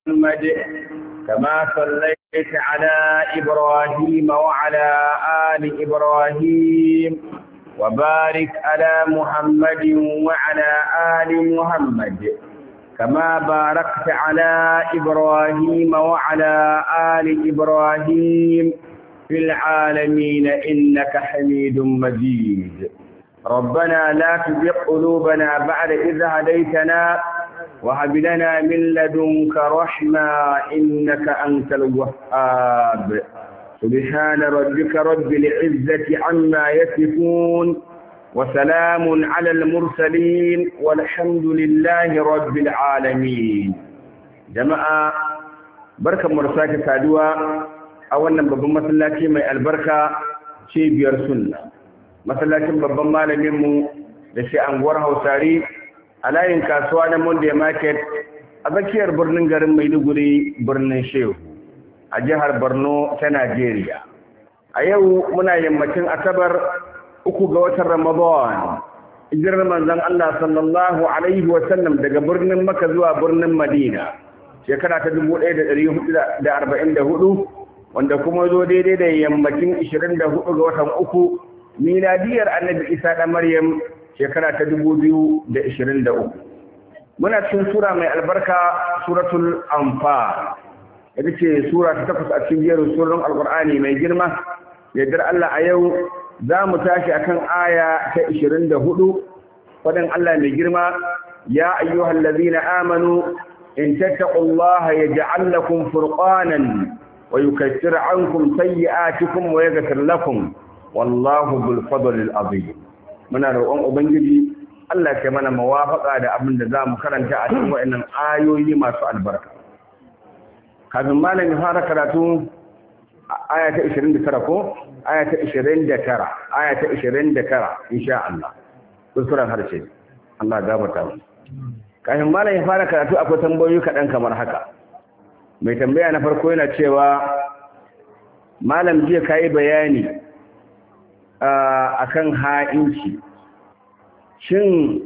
محمد كما صليت على إبراهيم وعلى آل إبراهيم وبارك على محمد وعلى آل محمد كما باركت على إبراهيم وعلى آل إبراهيم في العالمين إنك حميد مجيد ربنا لا تزغ قلوبنا بعد إذ هديتنا وهب لنا من لدنك رحمة إنك أنت الوهاب سبحان ربك رب العزة عما يصفون وسلام على المرسلين والحمد لله رب العالمين جماعة بركة مرساك سادوا أولا بابا مسلاتي من البركة cibiyar sunna masallacin babban malaminmu da shi anguwar hausari a layin kasuwa na monday market a tsakiyar birnin garin maiduguri birnin shehu a jihar borno ta najeriya a yau muna yammacin asabar uku ga watan ramadan hijirar manzon allah sallallahu alaihi wasallam daga birnin maka zuwa birnin madina shekara ta 1444 wanda kuma zo daidai da yammacin 24 ga watan uku miladiyar annabi isa da maryam shekara ta 2023 muna cikin sura mai albarka suratul anfal ita ce sura ta takwas a cikin jerin suran alkur'ani mai girma yardar allah a yau za mu tashi akan aya ta 24 faɗin allah mai girma ya ayyuhal ladzina amanu in tattaqullaha yaj'al lakum furqanan ويكفر عنكم سيئاتكم ويغفر لكم والله ذو الفضل العظيم muna roƙon ubangiji Allah ke mana mawafaka da abin da zamu karanta a cikin wayannan ayoyi masu albarka kafin malam ya fara karatu aya ta 29 ko aya ta 29 aya ta 29 insha Allah kusuran harshe Allah gafarta mu kafin malam ya fara karatu akwai tambayoyi kaɗan kamar haka mai tambaya na farko yana cewa malam jiya ka yi bayani a kan ha'inci shin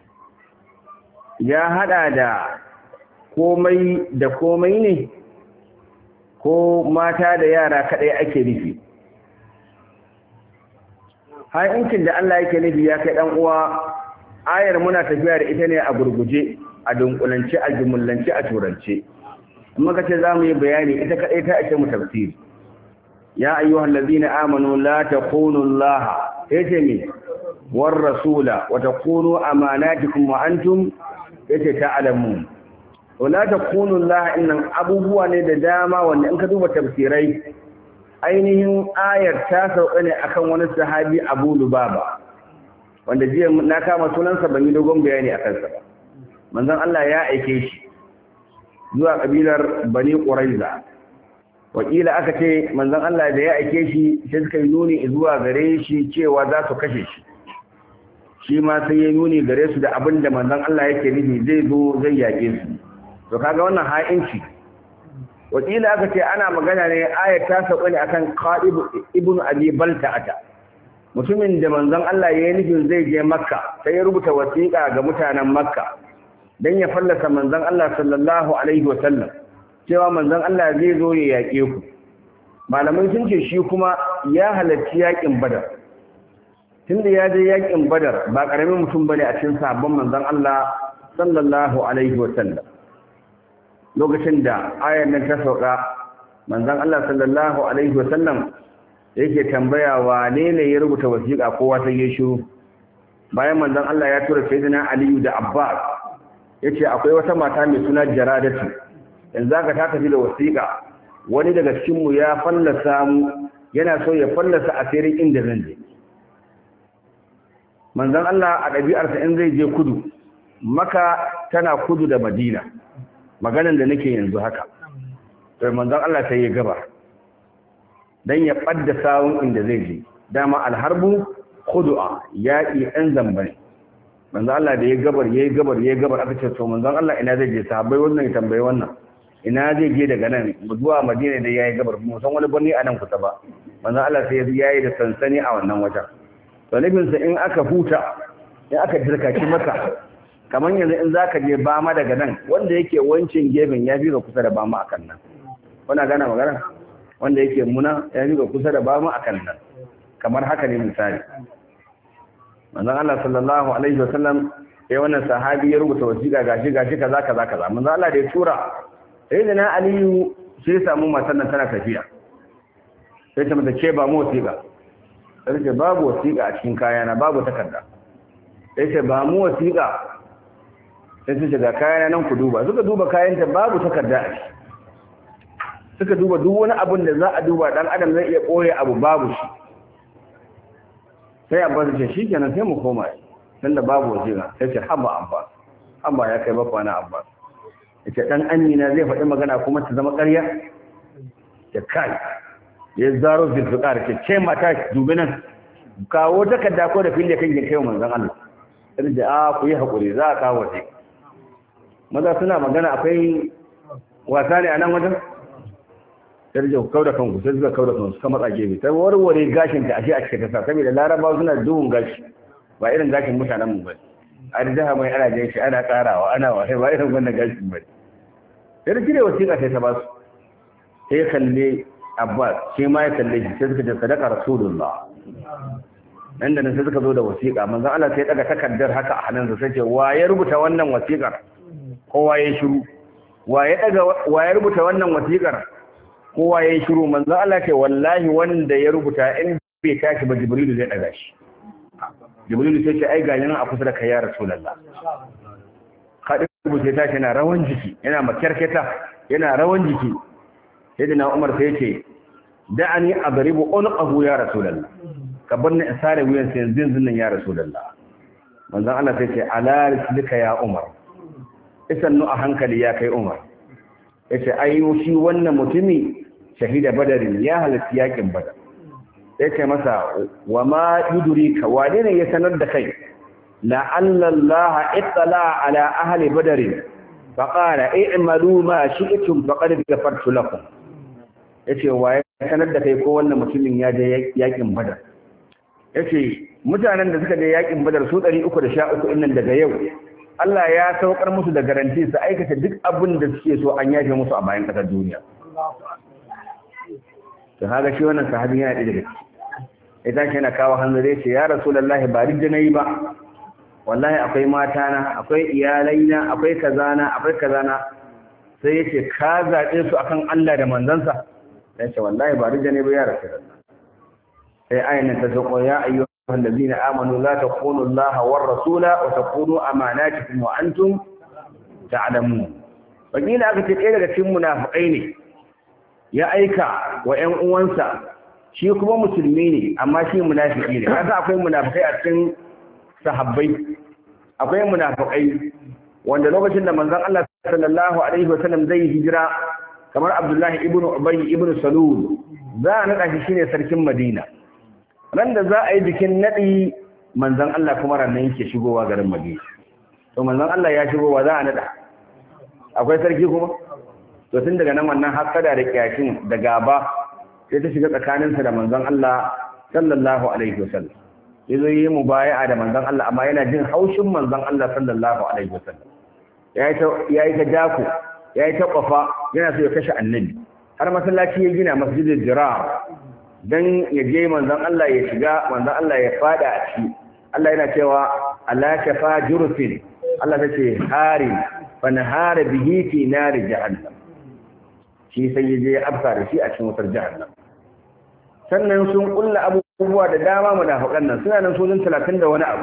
ya hada da komai da komai ne ko mata da yara kadai ake nufi ha'incin da Allah yake nufi ya kai dan uwa ayar muna tafiya da ita ne a gurguje a dunkulance a jumullance a turance muka ce za mu yi bayani ita kaɗai ta ake mu tafsiri ya ayyuhal ladzina amanu la taqulu Allah yace me war rasula wa taqulu amanatikum wa antum yace ta'lamun wa la taqulu Allah innan abubuwa ne da dama wanda in ka duba tafsirai ainihin ayar ta sauka ne akan wani sahabi Abu Lubaba wanda jiya na kama sunansa ban yi dogon bayani akan sa ba manzon Allah ya aike shi zuwa kabilar bani ƙuraiza wakila aka ce manzon Allah da ya aike shi sai suka yi nuni zuwa gare shi cewa za su kashe shi shi ma sai ya nuni gare su da abin da manzon Allah yake nufi zai zo zai yaƙe su to kaga wannan ha'inci wakila aka ce ana magana ne ayat ta sauka ne akan Qa'ib ibn Abi Balta'ata mutumin da manzon Allah ya yi nufin zai je Makka sai ya rubuta wasiƙa ga mutanen Makka dan ya fallasa manzon Allah sallallahu alaihi wasallam cewa manzon Allah zai zo ya yaƙe ku malamai sun ce shi kuma ya halarci yaƙin Badar tunda ya je yaƙin Badar ba karamin mutum bane a cikin sabon manzon Allah sallallahu alaihi wasallam lokacin da ayar nan ta sauka manzon Allah sallallahu alaihi wasallam yake tambaya wane ne ya rubuta wasiƙa kowa sai ya shiru bayan manzon Allah ya tura sayyidina Aliyu da Abbas ya ce akwai wata mata mai suna jaradatu yanzu aka ta tafi da wasiƙa wani daga cikinmu ya fallasa mu yana so ya fallasa asirin inda zan je manzon Allah a ɗabi'arsa in zai je kudu maka tana kudu da madina maganan da nake yanzu haka sai manzon Allah sai ya gaba dan ya ɓadda sawun inda zai je dama alharbu khudu'a yaƙi ɗan zamba ne manzon Allah da ya gabar ya yi gabar ya yi gabar aka ce to manzon Allah ina zai je sahabbai wannan ya tambayi wannan ina zai je daga nan zuwa madina da ya yi gabar mu san wani birni a nan kusa ba manzon Allah sai ya yi da sansani a wannan wajen to nufinsa in aka huta in aka dirkaki maka kamar yanzu in za ka je bama daga nan wanda yake wancin gefen ya fi ga kusa da bama a kan nan wana gana magana wanda yake muna ya fi ga kusa da bama a kan nan kamar haka ne misali manzon Allah sallallahu alaihi wasallam ya wannan sahabi ya rubuta wasiƙa gashi gashi kaza kaza kaza manzon Allah da ya tura sai da na Aliyu sai ya samu matan nan tana tafiya sai ta mata ce ba mu wasiƙa sai ce babu wasiƙa a cikin kayana babu takarda sai ce ba mu wasiƙa sai su ga kayana nan ku duba suka duba kayanta babu takarda a ciki suka duba duk wani abin da za a duba dan adam zai iya ɓoye abu babu shi sai abba ce shi kenan sai mu koma tun da babu wasiƙa sai ce haba abba haba ya kai bakwa na abba ya ce ɗan amina zai faɗi magana kuma ta zama ƙarya ya kai ya zaro zulfiƙar ce ce mata dubi nan kawo takarda ko da fili kan kai manzon Allah sai da a ku yi haƙuri za a kawo wasiƙa maza suna magana akwai wasa ne a nan wajen sai da kau da kanku sai suka kau da kanku suka matsa gefe ta warware gashin ta ashe a cikin kasa saboda larabawa suna duhun gashi ba irin gashin mutanen mu ba a da jaha mai ana jin shi ana karawa ana wa ba irin wannan gashin ba sai da kire wasiƙa sai ta ba su sai kalle abbas sai ma ya kalle shi sai suka ce sadaka rasulullah nan da nan sai suka zo da wasiƙa manzon Allah sai daga takardar haka a hannunsa sai ce wa ya rubuta wannan wasiƙar kowa ya shiru wa ya daga wa ya rubuta wannan wasiƙar kowa ya yi shiru manzo Allah ce wallahi wanda ya rubuta in bai tashi ba jibrilu zai daga shi jibrilu sai ce ai ga nan a kusa da kai ya rasulullah kadi rubuta tashi yana rawan jiki yana makyarketa yana rawan jiki sai da na umar sai ce da'ani adribu unqahu ya rasulullah ka bar ni in sare wuyan sai yanzu yanzu nan ya rasulullah manzo Allah sai ce ala rislika ya umar isannu a hankali ya kai umar yace ai shi wannan mutumi shahida badarin ya halatta yakin badar sai kai masa wa ma yudrika wane ne ya sanar da kai la'alla Allah ittala ala ahli badar fa qala i'malu ma shi'tum faqad ghafartu lakum yace wa ya sanar da kai ko wannan mutumin ya je yakin badar yace mutanen da suka je yakin badar su 313 innan daga yau Allah ya saukar musu da garanti su aikata duk abin da suke so an yafe musu a bayan ƙasar duniya. To haka shi wannan sahabi yana ɗaya daga ciki. Ita shi yana kawo hanzare ce ya Rasulullahi ba duk da na yi ba. Wallahi akwai matana, akwai iyalaina, akwai kazana, akwai kazana. Sai ya ce ka zaɓe su akan Allah da manzansa. Ya ce wallahi ba duk da na yi ba ya Rasulullahi. Sai ayin ta sauko ya ayyu الذين آمنوا لا تخونوا الله والرسول وتخونوا أماناتكم وأنتم تعلمون وقيل aka ce ɗaya daga cikin munafikai ne ya aika wa ƴan uwansa shi kuma musulmi ne amma shi munafiki ne kaga akwai munafikai a cikin sahabbai akwai munafikai wanda lokacin da manzon Allah sallallahu alaihi wasallam zai hijira kamar Abdullahi ibn Ubay ibn Salul za a nada shi shine sarkin Madina ran da za a yi bikin naɗi manzan Allah kuma ranar yake shigowa garin Madina. To manzan Allah ya shigowa za a naɗa. Akwai sarki kuma? To tun daga nan wannan hasada da kyashin da gaba sai ta shiga tsakaninsa da manzan Allah sallallahu alaihi wasallam. Ya zo yi mu baya da manzan Allah amma yana jin haushin manzan Allah sallallahu alaihi wasallam. Ya yi ta dako, ya yi ta kwafa, yana so ya kashe annabi. Har masallaci ya gina masjidin jira dan ya je manzon Allah ya shiga manzon Allah ya fada a ciki Allah yana cewa ala shafa jurfin Allah tace hari fa nahara bihi fi nar jahannam shi sai ya je afka da shi a cikin wutar jahannam sannan sun kulla abubuwa da dama munafiqan nan suna nan sojin 30 da wani abu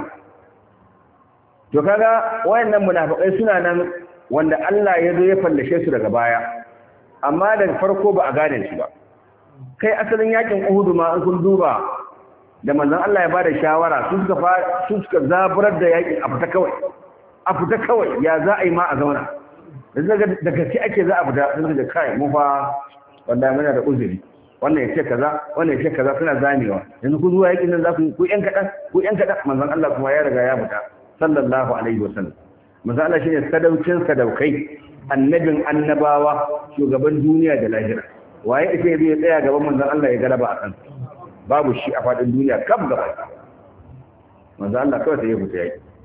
to kaga wayannan munafiqai suna nan wanda Allah ya zo ya fallashe su daga baya amma daga farko ba a gane shi ba kai asalin yakin Uhudu ma an kun duba da manzon Allah ya bada shawara su suka su suka zaburar da yakin a fita kawai a fita kawai ya za a yi ma a zauna daga da gaske ake za a fita sun da kai mu fa wallahi muna da uzuri wannan ya ce kaza wannan ya ce kaza suna zamewa yanzu ku zuwa yakin nan za ku ku yan kadan ku yan kadan manzon Allah kuma ya riga ya fita sallallahu alaihi wasallam manzon Allah shine sadaucin sadaukai annabin annabawa shugaban duniya da lahira waye ita zai tsaya gaban manzon Allah ya galaba a kan babu shi a fadin duniya kam gaba manzon Allah kawai sai ya fita yaki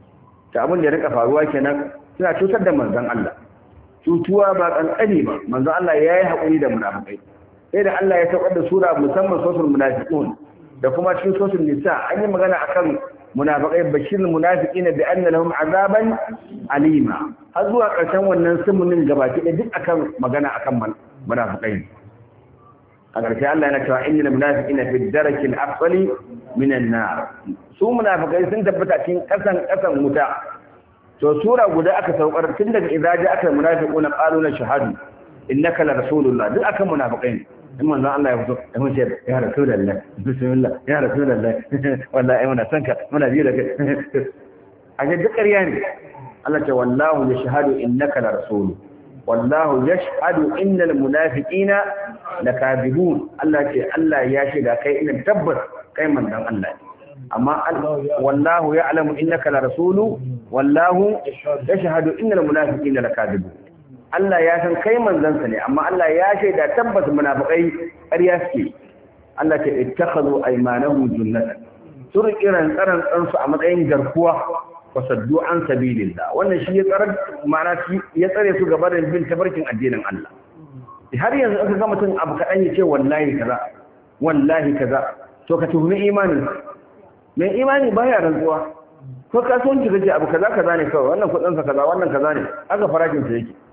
ta abin da ya rika faruwa kenan suna cutar da manzon Allah cutuwa ba kankani ba manzon Allah ya yi haƙuri da munafikai sai da Allah ya saukar da sura musamman sosul munafiqun da kuma cikin sosul nisa an yi magana akan munafiqai bashirul munafiqina bi anna lahum azaban alima har zuwa ƙarshen wannan sumunin gabaki da duk akan magana akan munafiqai a ƙarshe Allah yana cewa innal munafiqina fi darakil asfali minan nar su munafiqai sun tabbata cikin ƙasan ƙasan wuta to sura guda aka saukar tun daga idza ja'aka munafiquna qalu la shahadu innaka la rasulullah duk akan munafiqai ne in manzo Allah ya fito ya mun ce ya rasulullah bismillah ya rasulullah wallahi muna san ka muna biyo da kai a ga duk ƙarya ne Allah ce wallahu yashhadu innaka la rasul wallahu yashhadu innal munafiqina lakadibun Allah ce Allah ya shiga kai ina tabbas kai manzon Allah amma wallahu ya'lamu innaka la rasulu wallahu yashhadu innal munafiqina lakadibun Allah ya san kai manzansa ne amma Allah ya shaida tabbas munafikai ƙarya suke Allah ce ittakhadhu aymanahum junnatan sun kiran tsaran tsansu a matsayin garkuwa wa saddu an sabilillah wannan shi ya tsare ma'ana shi ya tsare su gaba da bin tabarkin addinin Allah har yanzu aka ga mutum abu kaɗan ya ce wallahi kaza wallahi kaza to ka tuhumi imanin mai imani baya rantsuwa ko kasuwanci kace abu kaza kaza ne kawai wannan kudin sa kaza wannan kaza ne aka farashin sa yake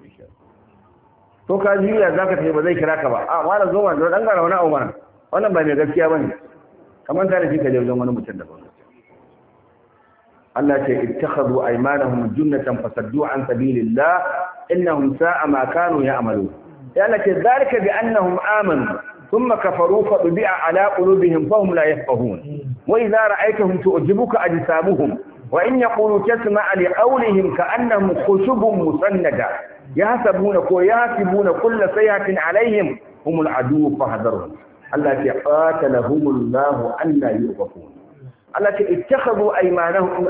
ko ka juya za ka tafi ba zai kira ka ba a wani zo wani dan gara wani abu mana wannan ba mai gaskiya ba ne kamar ta da shi ka je wajen wani mutum da ba Allah ce ittakhadhu aymanahum junnatan fasaddu an sabilillah innahum sa'a ma kanu ya'malu ya Allah ce zalika bi annahum amanu thumma kafaru fa bi'a ala qulubihim fahum la yafqahun wa idza ra'aytahum tu'jibuka ajsamuhum wa in yaqulu tasma'a li qawlihim ka'annahum khushubun musannada يحسبون كو يحسبون كل سيئة عليهم هم العدو فاحذرهم التي قاتلهم الله أن لا يؤفكون التي اتخذوا أيمانهم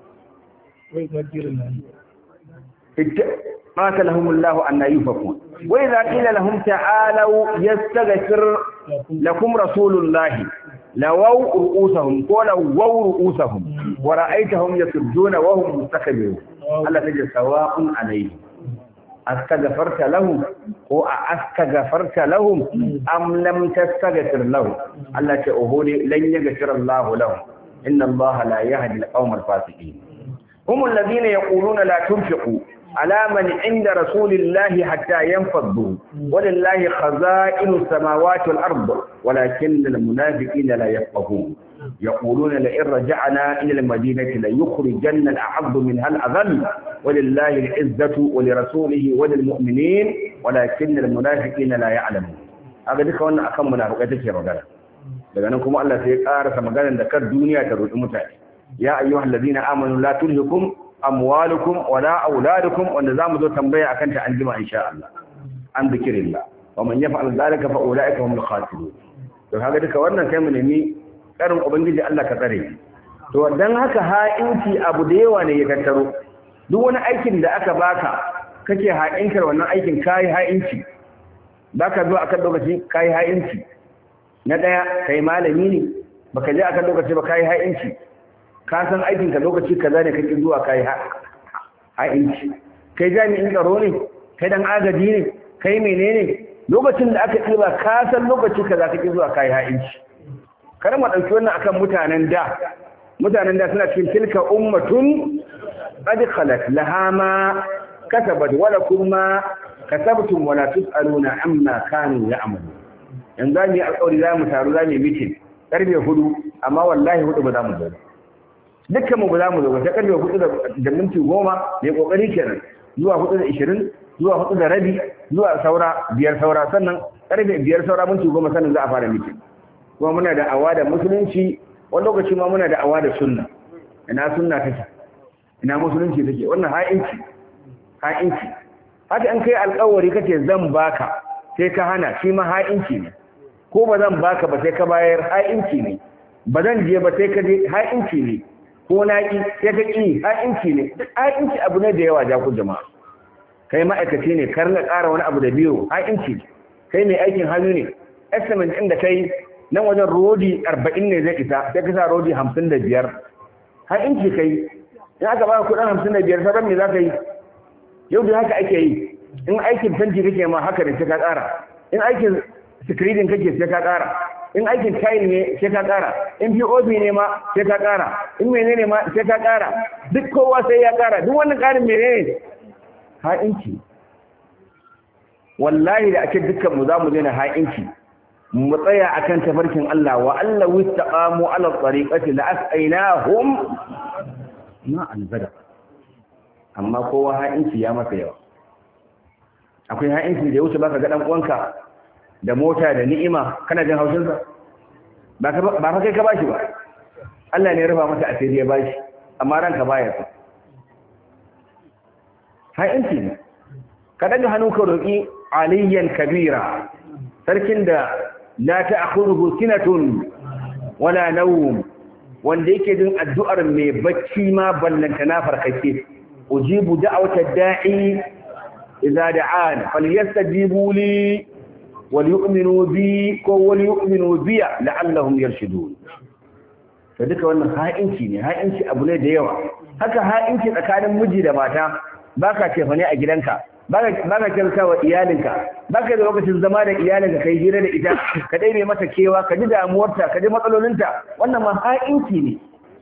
قاتلهم الله أن لا يؤفكون وإذا قيل لهم تعالوا يستغفر لكم رسول الله لووا رؤوسهم ولووا رؤوسهم ورأيتهم يسجون وهم مستكبرون التي سواء عليهم استغفرت لهم ko a astaghfarta lahum am lam tastaghfir lahum Allah ce oho ne lan yaghfir Allah lahum inna Allah la yahdi al-qawm al-fasiqin hum alladhina yaquluna la tunfiqu ala man inda rasulillahi hatta yanfaddu walillahi khaza'inu as-samawati wal-ard walakin al-munafiqina la yafqahun يقولون لئن رجعنا إلى المدينة ليخرجن الأعظ منها الأذل ولله العزة ولرسوله وللمؤمنين ولكن المنافقين لا يعلمون هذا duka wannan akan munafikai take magana daga nan kuma Allah sai ya karasa maganar da kar duniya ta rudi mutane ya ayyuhal ladina amanu la tulhikum amwalukum wala auladukum wanda zamu zo tambaya akan ta anjima insha Allah an zikirillah wa man yaf'al dhalika fa ulaika humul khasirun to kaga duka wannan kai mu nemi karin ubangiji Allah ka tsare to dan haka ha'inci abu da yawa ne ya tattaro duk wani aikin da aka baka kake ha'inkar wannan aikin kai ha'inci baka zo akan lokaci kai ha'inci na daya kai malami ne baka je akan lokaci ba kai ha'inci ka san aikin ka lokaci kaza ne kake zuwa kai ha'inci kai jami'in tsaro ne kai dan agaji ne kai menene lokacin da aka ɗiba ka san lokaci kaza kake zuwa kai ha'inci kar mu ɗauki wannan akan mutanen da mutanen da suna cikin tilka ummatun qad khalat laha ma kasabat wa lakum ma kasabtum wa la tusaluna amma kanu ya'malu yanzu za mu yi alƙawari za mu taru za mu yi mitin karfe hudu amma wallahi hudu ba za mu zo dukkan mu ba za mu zo ba sai karfe hudu da minti goma mai kokari kenan zuwa hudu da ishirin zuwa hudu da rabi zuwa saura biyar saura sannan karfe biyar saura minti goma sannan za a fara mitin kuma muna da awa da musulunci wani lokaci ma muna da awa da sunna ina sunna take ina musulunci take wannan ha'inci ha'inci haka an kai alƙawari kace zan baka sai ka hana shi ma ha'inci ne ko ba zan baka ba sai ka bayar ha'inci ne ba zan je ba sai ka je ha'inci ne ko na ki sai ka ki ha'inci ne duk ha'inci abu ne da yawa ja ku jama'a kai ma'aikaci ne kar na ƙara wani abu da biyo ha'inci kai mai aikin hannu ne estimate ɗin da kai nan wajen rodi arba'in ne zai isa sai ka sa rodi hamsin da biyar har inci kai in aka baka kudin hamsin da biyar sauran me za ka yi yau da haka ake yi in aikin fenti kake ma haka ne sai ka ƙara in aikin screening kake sai ka ƙara in aikin tile ne sai ka ƙara in POP ne ma sai ka ƙara in menene ma sai ka ƙara duk kowa sai ya ƙara duk wannan ƙarin menene ha'inci wallahi da ake dukkan mu za mu daina ha'inci mu tsaya akan tafarkin Allah wa Allah wistaqamu ala tariqati la asqainahum ma albada amma kowa ha'inci ya masa yawa akwai ha'inci da ya wuce baka ga dan uwanka da mota da ni'ima kana jin haushin sa ba ka ba kai ka bashi ba Allah ne ya rufa masa asiri ya bashi amma ranka baya so ha'inci ne ka daga hannu ka roki aliyan kabira sarkin da la ta'khudhuhu sinatun wala nawm wanda yake jin addu'ar mai bacci ma ballanta na farkake ujibu da'wata da'i idza da'an falyastajibu li walyu'minu bi ko walyu'minu bi la'allahum yarshudun to duka wannan ha'inci ne ha'inci abu ne da yawa haka ha'inci tsakanin miji da mata baka cefa ne a gidanka baka kyauta wa iyalinka baka da lokacin zama da iyalinka kai hira da ita ka ɗaibe mata kewa ka ji damuwarta ka ji matsalolinta wannan ma ha'inci ne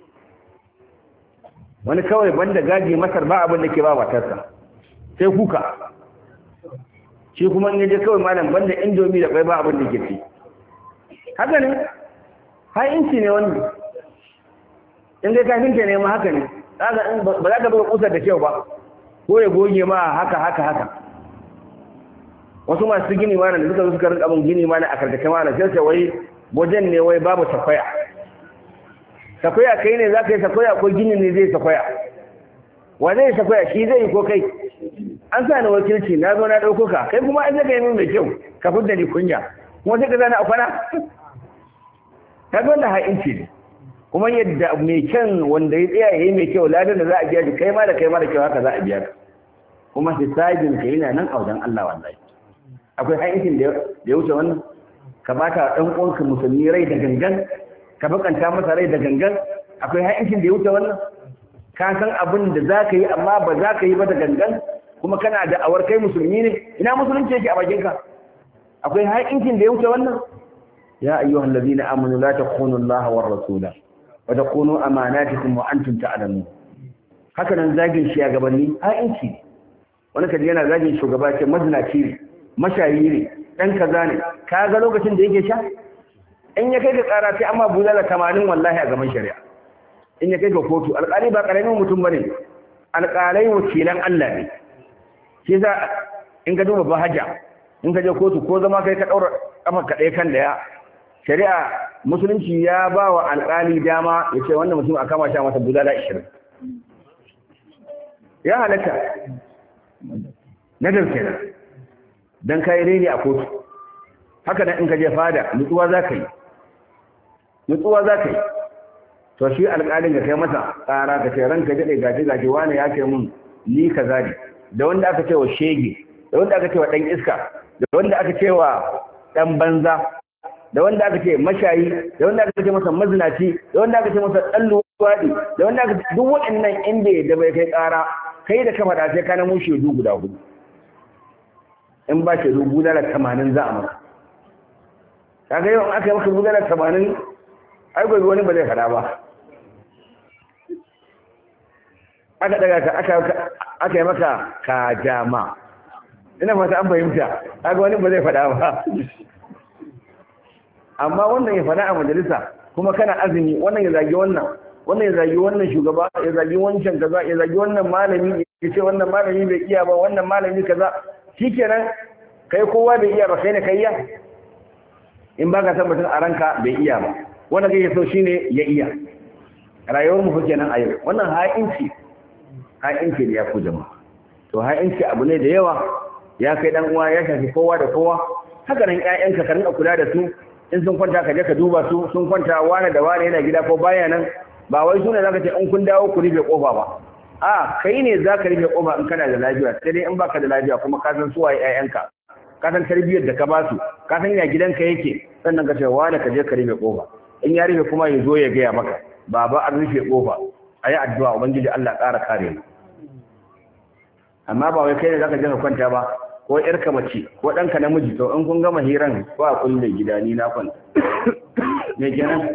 wani kawai banda gaji masar ba abin da ke ba matarsa sai kuka shi kuma in yaje kawai malam banda indomi da kwai ba abin da ke ci haka ne ha'inci ne wani in dai kafinta ne ma haka ne ba za ka buga kusar da kyau ba ko ya goge ma haka haka haka wasu masu gini mana da suka zo suka rinka abin gini mana a karkace mana sai ce wai wajen ne wai babu sakwaya sakwaya kai ne za ka yi sakwaya ko gini ne zai sakwaya wa zai sakwaya shi zai yi ko kai an sa ni wakilci na zo na ɗauko ka kai kuma an zaka yi min mai kyau ka fidda ni kunya kuma sai ka zana a kwana ka ga wanda ha'inci ne kuma yadda mai kyan wanda ya tsaya yayi mai kyau ladan da za a biya shi kai ma da kai ma da kyau haka za a biya ka kuma hisabin ka yana nan a wajen Allah wallahi akwai haƙƙin da ya wuce wannan ka bata dan uwanka musulmi rai da gangan ka bakanta masa rai da gangan akwai haƙƙin da ya wuce wannan ka san abin da za ka yi amma ba za ka yi ba da gangan kuma kana da awar kai musulmi ne ina musulunci yake a bakinka akwai haƙƙin da ya wuce wannan ya ayyuhal ladina amanu la takhunu Allah war rasula wata kuno amanatikum wa antum ta'lamun haka nan zagin shi a gabanni ha'inci ne wani kaji yana zagin shugaba ce mazinaci ne mashayi ne dan kaza ne ka ga lokacin da yake sha in ya kai ga tsara sai amma bulala 80 wallahi a gaban shari'a in ya kai ga kotu alƙali ba ƙaramin mutum bane alƙalai wakilan Allah ne shi za in ka duba bahaja in ka je kotu ko zama kai ka daura kafa ka ɗaya kan daya shari'a musulunci ya ba wa alƙali dama ya ce wannan mutum a kama sha masa bulala ishirin ya halatta na dauke nan don kayi reni a kotu haka nan in ka je fada nutsuwa za ka yi nutsuwa za ka yi to shi alƙalin ka kai masa tsara ka ce ranka daɗe gaji gaji wani ya kai mun ni ka zari da wanda aka ce wa shege da wanda aka ce wa ɗan iska da wanda aka ce wa ɗan banza da wanda aka ce mashayi da wanda aka ce masa mazinaci da wanda aka ce masa dan luwadi da wanda aka duk waɗannan inda da bai kai ƙara kai da ka faɗa sai ka nemo shedu guda hudu in ba shedu guda da tamanin za a maka kaga yau aka yi maka guda da tamanin ai gobe wani ba zai faɗa ba aka daga ka aka aka yi maka kajama ina fata an fahimta kaga wani ba zai faɗa ba amma wannan ya faɗa a majalisa kuma kana azumi wannan ya zagi wannan wannan ya zagi wannan shugaba ya zagi wancan kaza ya zagi wannan malami ya ce wannan malami bai iya ba wannan malami kaza shikenan kai kowa bai iya ba kai ne kai ya in baka san mutum a ranka bai iya ba wannan kai so shine ya iya rayuwar mu kenan a yau wannan ha'inci ha'inci da ya ku jama'a to ha'inci abu ne da yawa ya kai dan uwa ya shafi kowa da kowa haka nan ƴaƴanka ka rinka kula da su in sun kwanta ka je ka duba su sun kwanta wane da wane yana gida ko baya nan ba wai sune zaka ce in kun dawo ku rufe kofa ba a kai ne zaka rufe kofa in kana da lafiya sai dai in baka da lafiya kuma ka san suwaye ƴaƴanka ka san tarbiyyar da ka ba su ka san ya gidanka yake sannan ka ce wane ka je ka rufe kofa in ya rufe kuma ya zo ya gaya maka baba an rufe kofa a yi addu'a ubangiji Allah ƙara kare mu amma ba wai kai ne zaka je ka kwanta ba ko yarka mace ko ɗanka namiji to in kun gama hiran ko a kulle gida ni na kwanta me kenan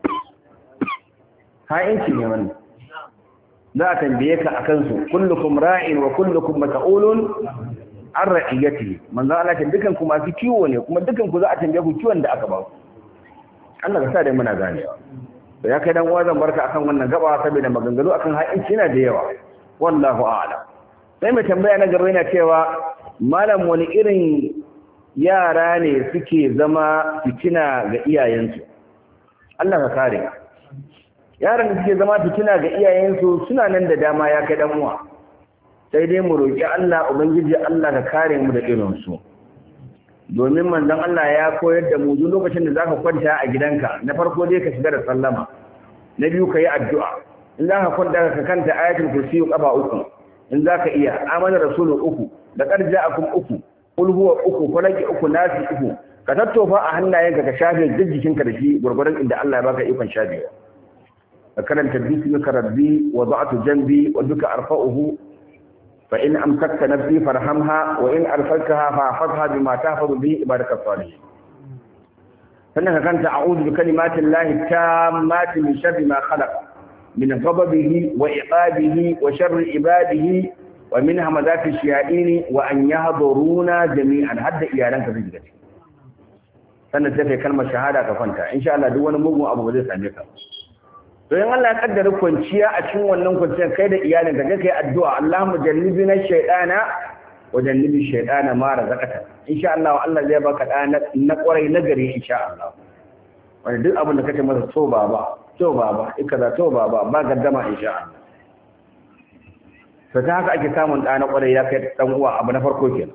ha'inci ne wannan za a tambaye ka a kansu kullukum ra'in wa kullukum mas'ulun an ra'iyati manzo Allah ce dukan ku masu kiwo ne kuma dukan ku za a tambaye ku kiwon da aka ba ku Allah ka sa dai muna ganewa da ya kai dan uwa zan barka akan wannan gaba saboda maganganu akan ha'inci yana da yawa wallahu a'lam sai mai tambaya na gaba yana cewa malam wani irin yara ne suke zama fitina ga iyayensu Allah ka kare yaran da suke zama fitina ga iyayensu suna nan da dama ya kai dan uwa sai dai mu roki Allah ubangiji Allah ka kare mu da irin su domin manzon Allah ya koyar da mu duk lokacin da zaka kwanta a gidanka na farko dai ka shiga da sallama na biyu ka yi addu'a in zaka kwanta ka kanta ayatul kursi kafa uku in zaka iya amana rasulu uku da qarja'akum uku qul huwa uku falaki uku nasi uku ka tattofa a hannayenka ka shafe duk jikinka da shi gurgurdan inda Allah ya baka ikon shafewa ka karanta bismika rabbi wa da'atu janbi wa duka arfa'uhu fa in amsakta nafsi farhamha wa in arsaltaha fahfazha bima tahfazu bihi ibadaka salihin sannan ka kanta a'udhu bi kalimati llahi tammati min sharri ma khalaq min ghadabihi wa iqabihi wa sharri ibadihi wa min hamazati shayatin wa an yahduruna jami'an hadda iyalanka zai shiga sannan sai kai kalmar shahada ka kwanta insha Allah duk wani mugun abu ba zai same ka to in Allah ya kaddara kwanciya a cikin wannan kwanciyar kai da iyalin ka kai addu'a Allahumma jannibna shaytana wa jannibi shaytana ma razaqata insha Allah Allah zai baka da na kwarai na gari insha Allah wanda duk abin da kace masa to baba to baba ikaza to baba ba gaddama insha Allah to ta haka ake samun da na kwarai ya kai dan uwa abu na farko kenan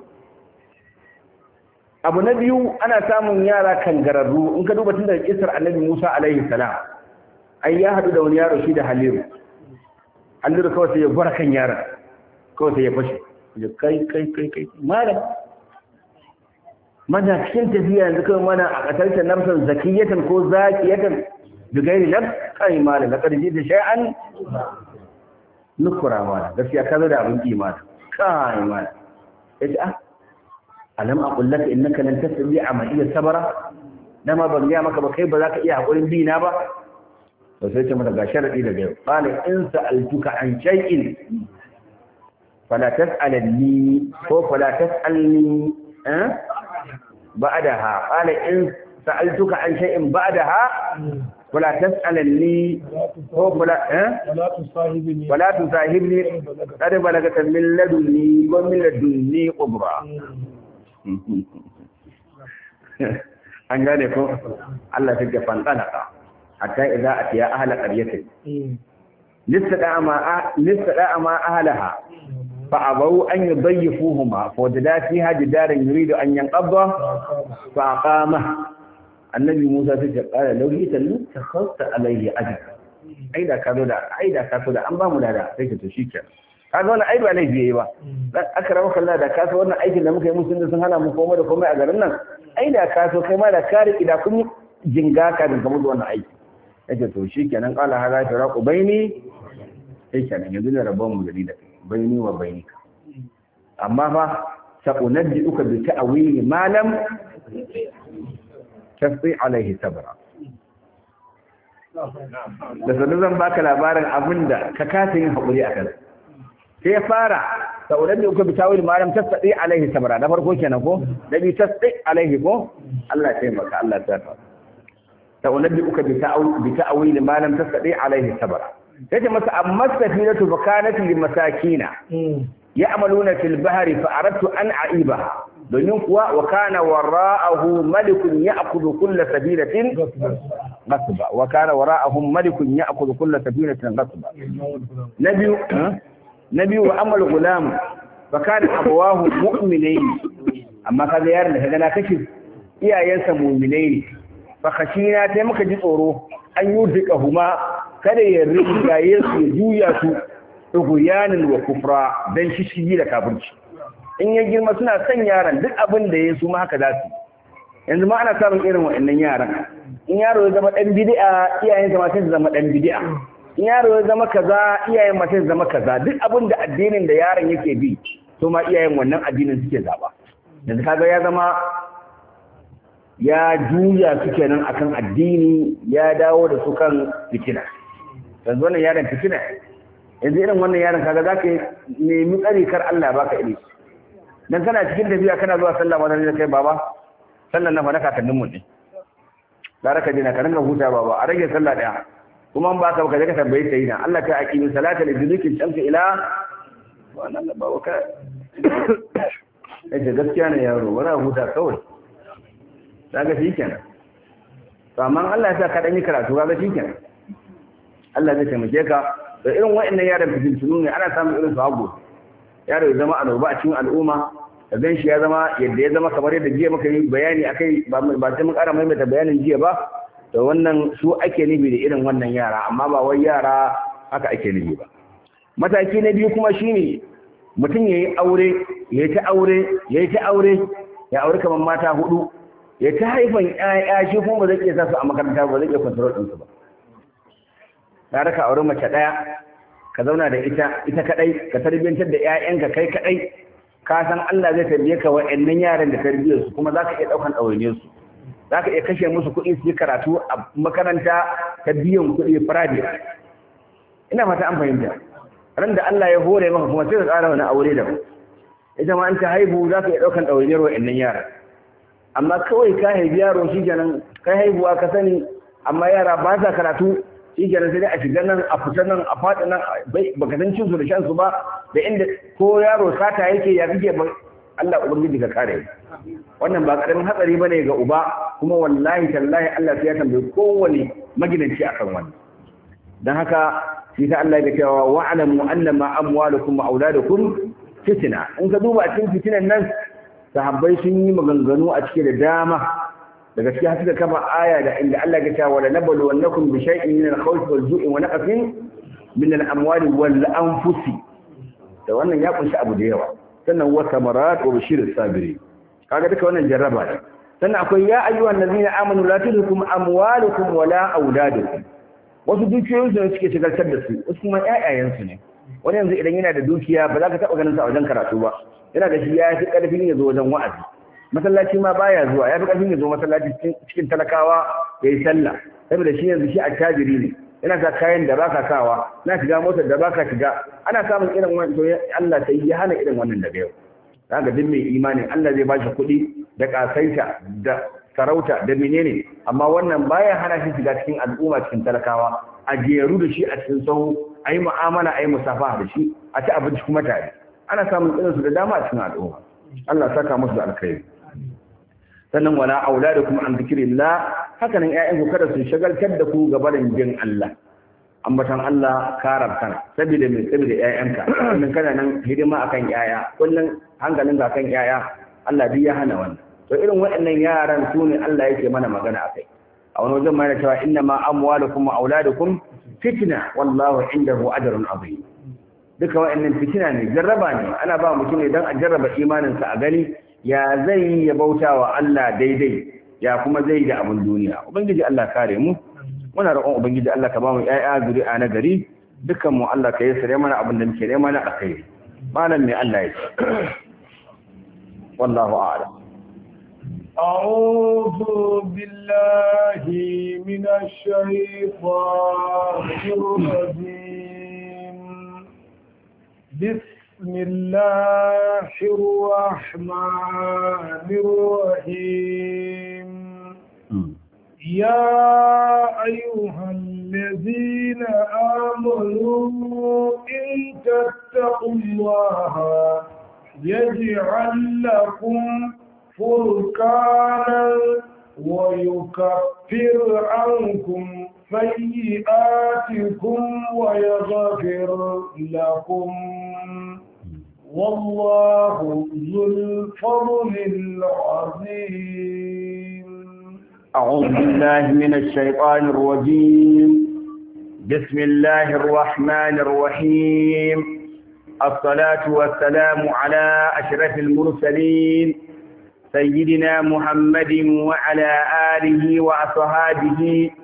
abu na biyu ana samun yara kangararru in ka duba tun daga kisar annabi Musa alaihi salam ai ya haɗu da wani yaro shi da haliru haliru kawai sai ya gwara kan yaron kawai sai ya fashe ya kai kai kai kai malam mana cikin tafiya yanzu kawai mana a ƙasarta nafsan zakiyatan ko zakiyatan da gairi nan kai malam na ƙarfi da shay'an nukura malam gaskiya ka zo da abin imani kai malam ya ce ah alam aqul laka innaka lan tasbi'a ma iya sabara dama ban ga maka ba kai ba za ka iya hakurin bi na ba to sai ce mata ga sharadi daga yau qala in sa'altuka an shay'in fala tas'alni ko fala tas'alni eh ba'daha qala in sa'altuka an shay'in ba'daha fala tas'alni ko fala eh ولا تصاحبني fala tusahibni qad balagata min ladunni wa min ladunni qubra an gane ko Allah take fantalaka hatta idza atiya ahla qaryatin listada ma listada ma ahlaha fa abaw an yudayyifuhuma fa wajada fiha jidaran yuridu an yanqadha fa aqama annabi Musa sai ya kara lauyi tallu ta khasta alayhi ajr aida ka zo da aida ka zo da an ba mu da sai ka to shikenan kaga wannan ai ba laifi yayi ba dan aka rawa kalla da kasa wannan aikin da muka yi musu sun hana mu komai da komai a garin nan ai da ka so kai ma da ka riki da kun jinga ka da kamar wannan aiki yace to shikenan qala hada taraqu baini sai kenan yanzu da rabon mu gari da baini wa bainika amma fa sa'unabbi'uka bi ta'wili ma lam tasbi alaihi sabra da sanin zan baka labarin abinda ka kasa yin haƙuri a kansa sai ya fara sauran da uka bi tawil malam tasdi alaihi sabra da farko kenan ko da bi tasdi alaihi ko Allah ya taimaka Allah ya taimaka sauran da uka bi tawil bi tawil malam tasdi alaihi sabra sai ta masa amma safinatu fa kanat lil masakina ya'maluna fil bahri fa aradtu an a'ibaha domin kuwa wa kana wara'ahu malikun ya'khudhu kull sabilatin ghasba wa kana wara'ahum malikun ya'khudhu kull sabilatin ghasba nabiyu nabi wa amal gulam fa kana abawahu mu'minain amma kaga yaron da kaga na kace iyayensa mu'minai ne fa khashina sai muka ji tsoro an yudika huma kada ya rigaye su ya juya su tughyanan wa kufra dan shishigi da kafirci in ya girma suna son yaron duk abin da ya su ma haka za su yanzu ma ana samun irin wa'annan yaran in yaro ya zama dan bid'a iyayensa ma sai su zama dan bid'a in yaro ya zama kaza iyayen mace zama kaza duk abin da addinin da yaron yake bi to ma iyayen wannan addinin suke zaba yanzu kaga ya zama ya juya su kenan akan addini ya dawo da su kan fitina yanzu wannan yaron fitina yanzu irin wannan yaron kaga za ka nemi tsari kar Allah baka ilimi dan kana cikin tafiya kana zuwa sallah ma da kai baba sallan na fa na kakannin mu ne da raka dina ka ringa huta baba a rage sallah daya kuma ba ka ka je ka tambayi sai na Allah ta aqimi salata li dhikri shamsi ila wannan da baba ka eh gaskiya ne yaro wala huta kawai kaga shi kenan to amma Allah ya sa ka dan yi karatu kaga shi kenan Allah zai taimake ka da irin wa'annan yaran fitintunu ne ana samun irin su hago yaro ya zama annoba a cikin al'umma ka gan shi ya zama yadda ya zama kamar yadda jiya muka yi bayani akai ba ba sai mun ƙara maimaita bayanin jiya ba to wannan su ake nufi da irin wannan yara amma ba wai yara haka ake nufi ba mataki na biyu kuma shine mutum ya yi aure ya yi ta aure ya yi ta aure ya aure kamar mata hudu ya ta haifan ƴaƴa shi kuma ba zai iya sa su a makaranta ba zai iya control ɗinsu ba ka raka aure mace ɗaya ka zauna da ita ita kaɗai ka tarbiyyantar da ƴaƴanka kai kaɗai ka san Allah zai tarbiye ka wa'annan yaran da tarbiyyar su kuma zaka iya ɗaukan ɗawainiyar su zaka iya kashe musu kuɗi su yi karatu a makaranta ta biyan kuɗi private ina fata an fahimta ran da Allah ya hore maka kuma sai ka ƙara wani aure da ita ma an ta haihu za ka iya ɗaukan ɗawainiyar wa'annan yaran amma kawai ka haifi yaro shi kenan kai haihuwa ka sani amma yara ba sa karatu shi kenan sai dai a shiga nan a fita nan a faɗi nan baka san cin su da shan su ba da inda ko yaro sata yake ya kike ba Allah ubangiji ka kare wannan ba karamin hatsari bane ga uba kuma wallahi tallahi Allah sai ya tambaye kowane magidanci akan wannan dan haka shi ta Allah ya cewa wa'lamu annama amwalukum wa auladukum fitna in ka duba a cikin fitinan nan sahabbai sun yi maganganu a cike da dama daga cikin suka kafa aya da inda Allah ya ce wala nablu wannakum bi shay'in min al-khawf wal ju'i wa naqsin min al-amwali wal anfusi da wannan ya kunshi abu da yawa sannan wa samarat wa bashir sabiri kaga duka wannan jarraba ne sannan akwai ya ayyuhan allazina amanu la tulhikum amwalukum wala auladukum wasu dukiyoyin su suke shigaltar da su wasu kuma ƴaƴayen su ne wani yanzu idan yana da dukiya ba za ka taɓa ganin sa a wajen karatu ba yana da shi ya fi ƙarfin ya zo wajen wa'azi masallaci ma baya zuwa ya fi ƙarfin ya zo masallaci cikin talakawa ya yi sallah saboda shi yanzu shi attajiri ne yana sa kayan da baka sawa na shiga motar da baka shiga ana samun irin wannan to Allah sai ya hana irin wannan daga yau kaga duk mai imani Allah zai ba shi kuɗi da kasaita da sarauta da menene amma wannan baya hana shi shiga cikin al'umma cikin talakawa a jeru da shi a cikin sahu a yi mu'amala a yi musafa da shi a ci abinci kuma tare ana samun irinsu da dama a cikin al'umma Allah saka musu da alkhairi sannan wala auladukum an zikrillah haka nan ƴaƴan ku kada su shagaltar da ku ga barin jin Allah ambatan Allah karar kana saboda mai saboda ƴaƴanka kullun kana nan hidima akan ƴaƴa kullun hankalin ga kan ƴaƴa Allah duk ya hana wannan to irin waɗannan yaran su ne Allah yake mana magana akai a wani wajen ma yana cewa inna ma amwalukum wa auladukum fitna wallahu indahu ajrun azim duka wa'annan fitina ne jarraba ne ana ba mutum ne don a jarraba imaninsa a gani ya zai ya bauta wa Allah daidai ya kuma zai da abin duniya ubangiji Allah kare mu muna roƙon ubangiji Allah ka ba mu ƴaƴa zuri'a na gari dukkan mu Allah ka yi sare mana abin da muke nema na alkhairi malam ne Allah ya ce wallahu a'lam أعوذ بالله من الشيطان الرجيم بسم الله الرحمن الرحيم يا أيها الذين آمنوا إن تتقوا الله يجعل لكم فرقانا ويكفر عنكم سيئاتكم ويغفر لكم والله ذو الفضل العظيم أعوذ بالله من الشيطان الرجيم بسم الله الرحمن الرحيم الصلاة والسلام على أشرف المرسلين سيدنا محمد وعلى آله وأصحابه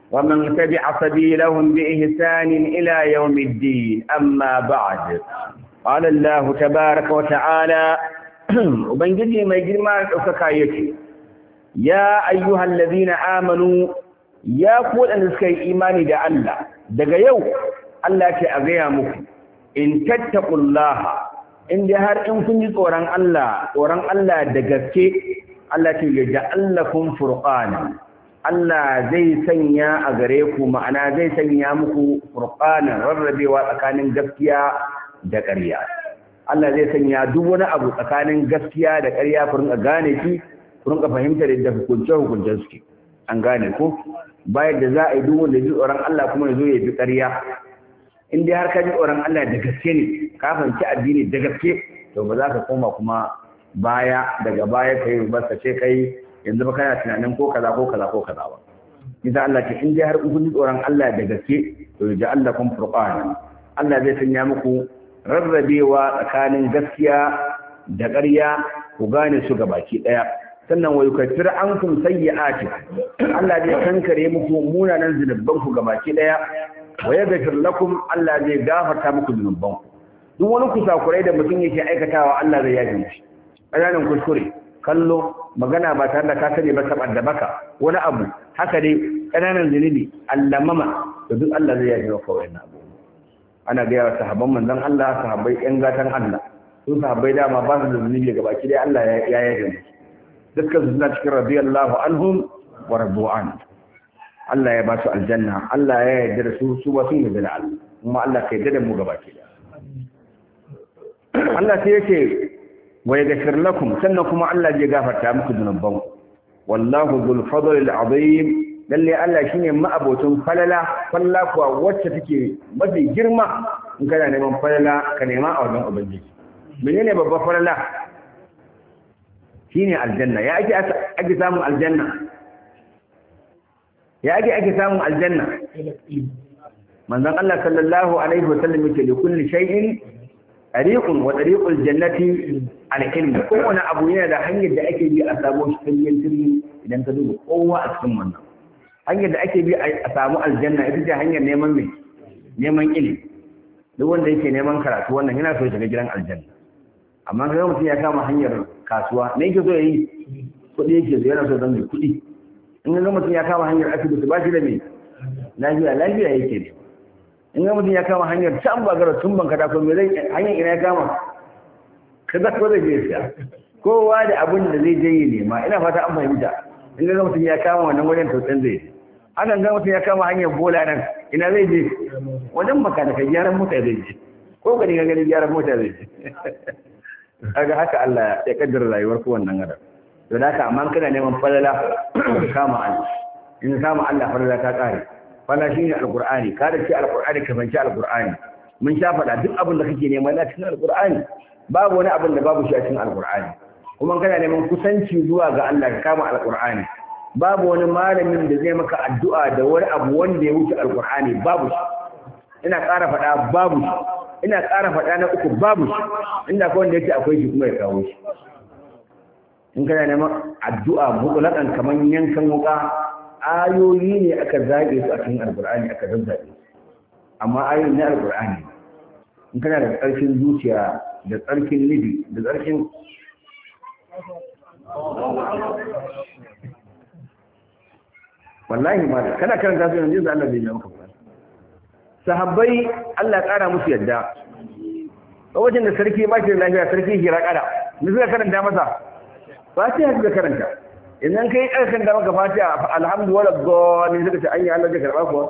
ومن تبع سبيلهم بإحسان إلى يوم الدين أما بعد قال الله تبارك وتعالى وبنجي ما يجري ما أكايتي يا أيها الذين آمنوا يا قول أن سكي إيماني دا الله دقا يو الله تأغيا مكي إن تتقوا الله إن دهار إن كنت توران الله توران الله دقا Allah ce ya ja'allakum furqana Allah zai sanya a gare ku ma'ana zai sanya muku furqana rarrabewa tsakanin gaskiya da ƙarya Allah zai sanya duk wani abu tsakanin gaskiya da ƙarya ku rinka gane shi ku rinka fahimtar da hukunce hukuncen suke an gane ko bayan da za a yi duk wanda ji tsoron Allah kuma ya zo ya bi ƙarya in dai har ka ji tsoron Allah da gaske ne ka fahimci addini da gaske to ba za ka koma kuma baya daga baya ka yi rubarsa ce kai yanzu ba kana tunanin ko kaza ko kaza ko kaza ba nisa Allah ce in dai har kun ji tsoron Allah da gaske to ya Allah kun furqana Allah zai sanya muku rarrabewa tsakanin gaskiya da ƙarya ku gane su gabaki daya sannan wa yukaffir ankum sayyi'ati Allah zai kankare muku munanan zunuban ku gabaki daya wa yaghfir lakum Allah zai gafarta muku zunuban ku duk wani kusakurai da mutum yake aikatawa Allah zai yafe shi ƙananan kuskure kallo magana ba tare da ka sani ba sabar da baka wani abu haka dai ƙananan zunubi allamama da duk Allah zai yafe maka wannan abu ana gaya wa sahabban manzon Allah sahabbai ƴan gatan Allah su sahabbai dama ba su da zunubi ga baki dai Allah ya yafe musu dukkan su suna cikin radiyallahu anhum wa radu an Allah ya ba su aljanna Allah ya yarda da su su ba sun yarda da Allah kuma Allah ka yarda da mu ga baki daya Allah sai yake wa yaghfir lakum sannan kuma Allah zai gafarta muku zunuban wallahu dhul fadl al azim lalle Allah shine ma'abocin falala falla kuwa wacce take mafi girma in kana neman falala ka nema a wajen ubangiji menene babbar falala shine aljanna ya ake ake samun aljanna ya ake ake samun aljanna manzon Allah sallallahu alaihi wasallam yake li kulli shay'in tariqun wa tariqul jannati al-ilm kowane abu yana da hanyar da ake bi a samu shi tiryan tiryan idan ka duba kowa a cikin wannan hanyar da ake bi a samu aljanna ita ce hanyar neman mai neman ilimi duk wanda yake neman karatu wannan yana so ya shiga gidan aljanna amma kaga mutum ya kama hanyar kasuwa me yake so ya yi kuɗi yake so yana so zan mai kuɗi in ga mutum ya kama hanyar asibiti ba shi da mai lafiya lafiya yake ne in ga mutum ya kama hanyar can ba gara tun banka ko me zai hanyar ina ya kama kaza ko zai je siya kowa da abin da zai je yi nema ina fata an fahimta in ga mutum ya kama wannan wajen tautsan zai je hakan ga mutum ya kama hanyar bola nan ina zai je wajen makanaka gyaran mota zai je ko gani ga gani gyaran mota zai je kaga haka Allah ya kaddara rayuwar ku wannan adam don haka amma kana neman falala kama Allah in kama Allah falala ta kare falala shine alqur'ani ka da shi alqur'ani ka fanci alqur'ani mun sha faɗa duk abin da kake nema na cikin alqur'ani babu wani abin da babu shi a cikin alqur'ani kuma kana neman kusanci zuwa ga Allah ka kama alqur'ani babu wani malamin da zai maka addu'a da wani abu wanda ya wuce alqur'ani babu shi ina ƙara faɗa babu shi ina ƙara faɗa na uku babu shi inda kawai wanda yake akwai shi kuma ya kawo shi in kana neman addu'a mutulakan kamar yankan wuka ayoyi ne aka zage su a cikin alkur'ani aka zazzabe amma ayoyi na alkur'ani in kana da tsarkin zuciya da tsarkin nufi da tsarkin wallahi ma kana karanta su yanzu da Allah zai yi maka sahabbai Allah ƙara musu yadda wajen da sarki ba shi da lafiya sarki hira kada ni suka karanta masa fatiha suka karanta idan kai ƙarfin da maka fatiha alhamdu wala dhalin suka ce anya Allah zai karba kuwa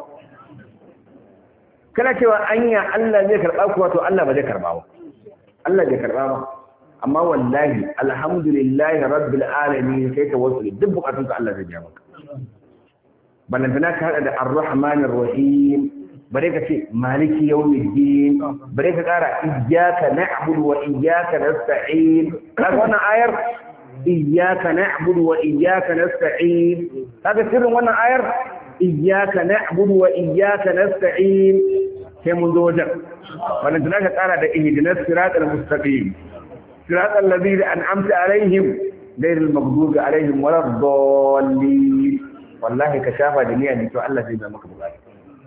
kana cewa anya Allah zai karba kuwa to Allah ba zai karba ba Allah zai karba ba amma wallahi alhamdulillahi rabbil alamin kai ka wasu duk bukatunka Allah zai biya maka balantana ka hada da ar-rahmanir rahim bare ka ce maliki yawmiddin bare ka kara iyyaka na'budu wa iyyaka nasta'in kaga wannan ayar iyyaka na'budu wa iyyaka nasta'in kaga sirrin wannan ayar iyyaka na'budu wa iyyaka nasta'in sai mun zo wajen wannan tana ka kara da ihdinas siratal mustaqim siratal ladina an'amta alaihim ghayril maghdubi alaihim waladdallin wallahi ka shafa da niyya ne to Allah zai ba maka bukata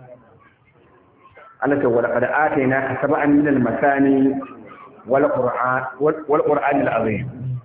Allah ta wala qad atayna ka sab'an min al-masani wal qur'an wal qur'an al-azim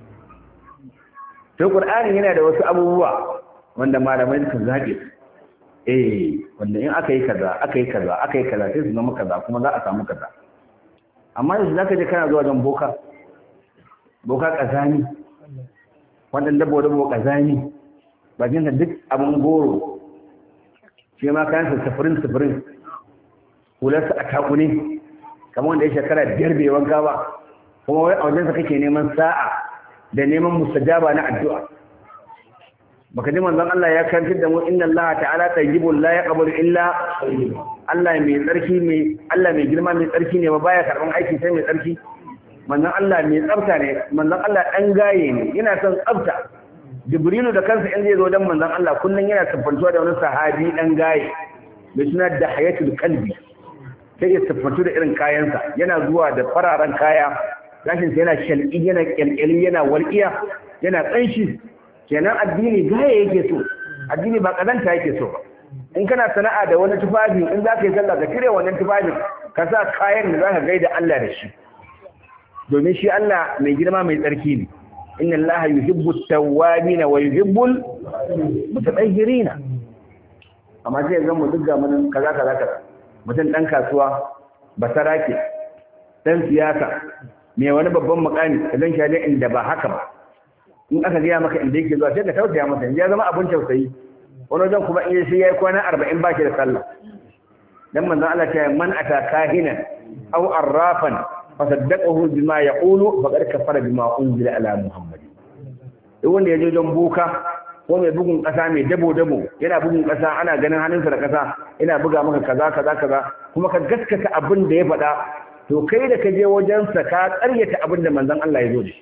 to qur'ani yana da wasu abubuwa wanda malamai suka zabe eh wanda in aka yi kaza aka yi kaza aka yi kaza sai su zama kaza kuma za a samu kaza amma yanzu zaka je kana zuwa don boka boka kazani wannan dabo dabo kazani bakin da duk abin goro shi ma kayan sa sufurin sufurin hularsa a takune kamar wanda ya shekara biyar bai wanka ba kuma wai a wajensa kake neman sa'a da neman mustajaba na addu'a baka ji manzon Allah ya karantar da mu inna Allah ta'ala tayyibun la yaqbalu illa Allah mai tsarki mai Allah mai girma mai tsarki ne ba baya karban aiki sai mai tsarki manzon Allah mai tsafta ne manzon Allah dan gaye ne yana son tsafta Jibrilu da kansa in zai zo dan manzon Allah kullun yana siffantuwa da wani sahabi dan gaye mai suna da hayatul qalbi sai ya siffantu da irin kayansa yana zuwa da fararen kaya gashin sa yana shalqi yana kyalkyali yana walqiya yana tsanshi kenan addini gaya yake so addini ba kazanta yake so ba in kana sana'a da wani tufafi in za ka yi sallah ka cire wannan tufafin ka sa kayan da za ka gaida Allah da shi domin shi Allah mai girma mai tsarki ne inna Allah yuhibbu at-tawwabin wa yuhibbu al-mutatahhirina amma sai ga mu duk ga mun kaza kaza kaza mutum dan kasuwa basarake dan siyasa mai wani babban makami idan shi ne inda ba haka ba in aka gaya maka inda yake zuwa sai ka tausaya masa ya zama abin tausayi wani wajen kuma in sai ya yi kwana arba'in ba shi da sallah dan manzon Allah ta man ata kahinan aw arrafan fa saddaqahu bima yaqulu faqad kafara bima unzila ala muhammad duk wanda ya je don boka ko mai bugun kasa mai dabo dabo yana bugun kasa ana ganin hannunsa da kasa yana buga maka kaza kaza kaza kuma ka gaskata abin da ya faɗa to kai da ka je wajensa ka ƙaryata abin da manzon Allah ya zo da shi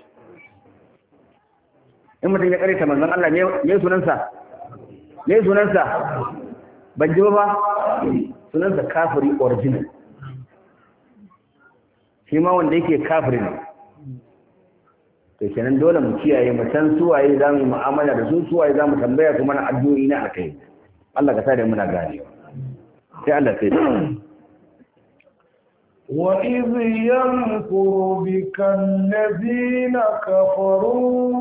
in mutum ya ƙaryata manzon Allah me sunansa me sunansa ban ji ba sunansa kafiri original shi ma wanda yake kafiri ne to kenan dole mu kiyaye mu san suwaye za mu yi mu'amala da su suwaye za mu tambaya su mana addu'o'i na akai Allah ka sa da muna gane sai Allah sai وإذ يمكر بك الذين كفروا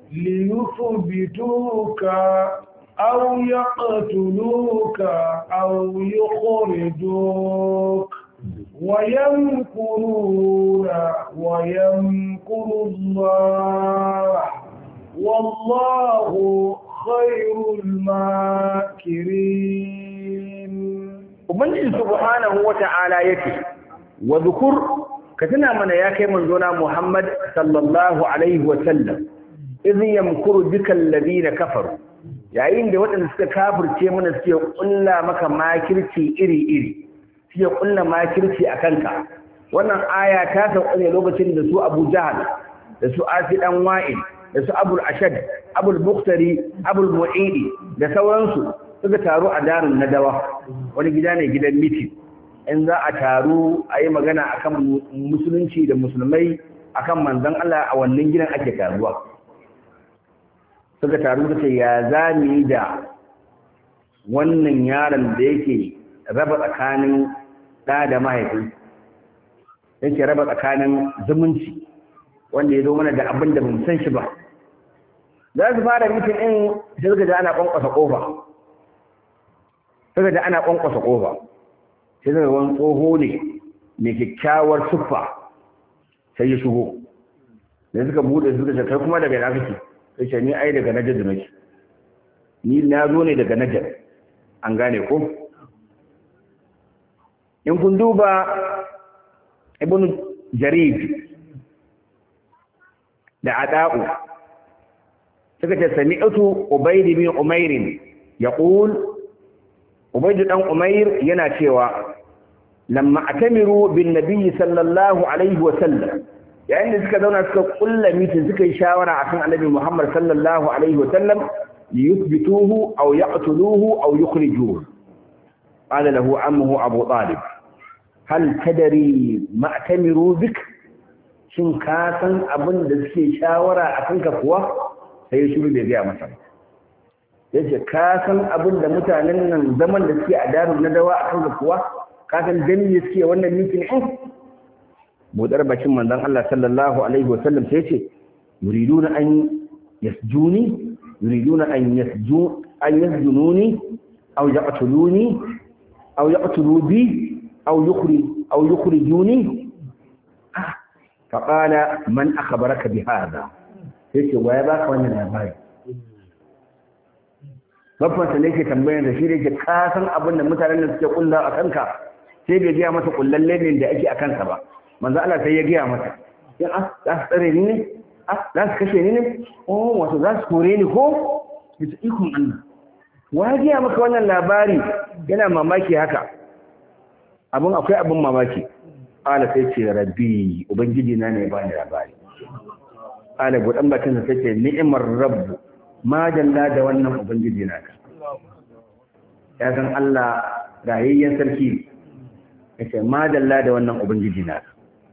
ليثبتوك أو يقتلوك أو يخرجوك ويمكرون ويمكر الله والله خير الماكرين Ubangiji subhanahu wa ta'ala yake wa zukur ka tuna mana ya kai manzona Muhammad sallallahu alaihi wa sallam idh yamkuru bika alladhina kafaru yayin da waɗanda suka kafirce mana suke kulla maka makirci iri-iri suke kulla makirci a kanka wannan aya ta sauka ne lokacin da su Abu Jahal da su Asi dan Wa'il da su Abul Ashad Abul Muqtari Abul Mu'idi da sauransu suka taru a darin Nadawa wani gida ne gidan miti in za a taru a yi magana akan musulunci da musulmai akan manzon Allah a wannan gidan ake taruwa suka taru suka ce ya za mu yi da wannan yaron da yake raba tsakanin ɗa da mahaifi yake raba tsakanin zumunci wanda ya zo mana da abin da bamu san shi ba za su fara mitin ɗin sai suka ji ana ƙwanƙwasa ƙofa suka ji ana ƙwanƙwasa ƙofa sai suka wani tsoho ne mai kyakkyawar siffa sai ya shigo da suka buɗe suka ce kai kuma daga ina kake sai ni ai daga najar nake ni na zo ne daga najar an gane ko in kun duba ibn jarid da ada'u suka ce sami'atu ubayd bin umair yaqul ubayd dan umair yana cewa lamma atamiru bin nabiy sallallahu alaihi wa sallam yayin da suka zauna suka kulla mitin suka yi shawara akan annabi Muhammad sallallahu alaihi wasallam liyuthbituhu aw yaqtuluhu aw yukhrijuhu qala lahu ammuhu Abu Talib hal tadri ma atamiru bik shin ka san abin da suke shawara akan ka kuwa sai ya shiru bai ga masa sai ce ka san abin da mutanen nan zaman da suke a darun na dawa a kan kuwa ka san dan ne suke wannan mitin din budar bakin manzon Allah sallallahu alaihi wasallam sai ce yuriduna an yasjuni yuriduna an yasju an yasjununi aw yaqtuluni aw yaqtulu bi aw yukhrij aw yukhrijuni fa qala man akhbaraka bi hadha sai ce waya baka wannan labari babbansa ne ke tambayar da shi da ke kasan abin da mutanen da suke kulla a kanka sai bai gaya masa kullalle ne da ake a kansa ba manzo Allah sai ya gaya masa in ah za su tsare ni ne ah za su kashe ni ne oh wato za su kore ni ko bisa ikon Allah wa ya gaya maka wannan labari yana mamaki haka abin akwai abin mamaki ala sai ce rabbi ubangiji na ne ba ni labari ala budan bakin sa sai ni'imar rabbu ma dalla da wannan ubangiji naka ya san Allah rayayyen sarki yace ma dalla da wannan ubangiji naka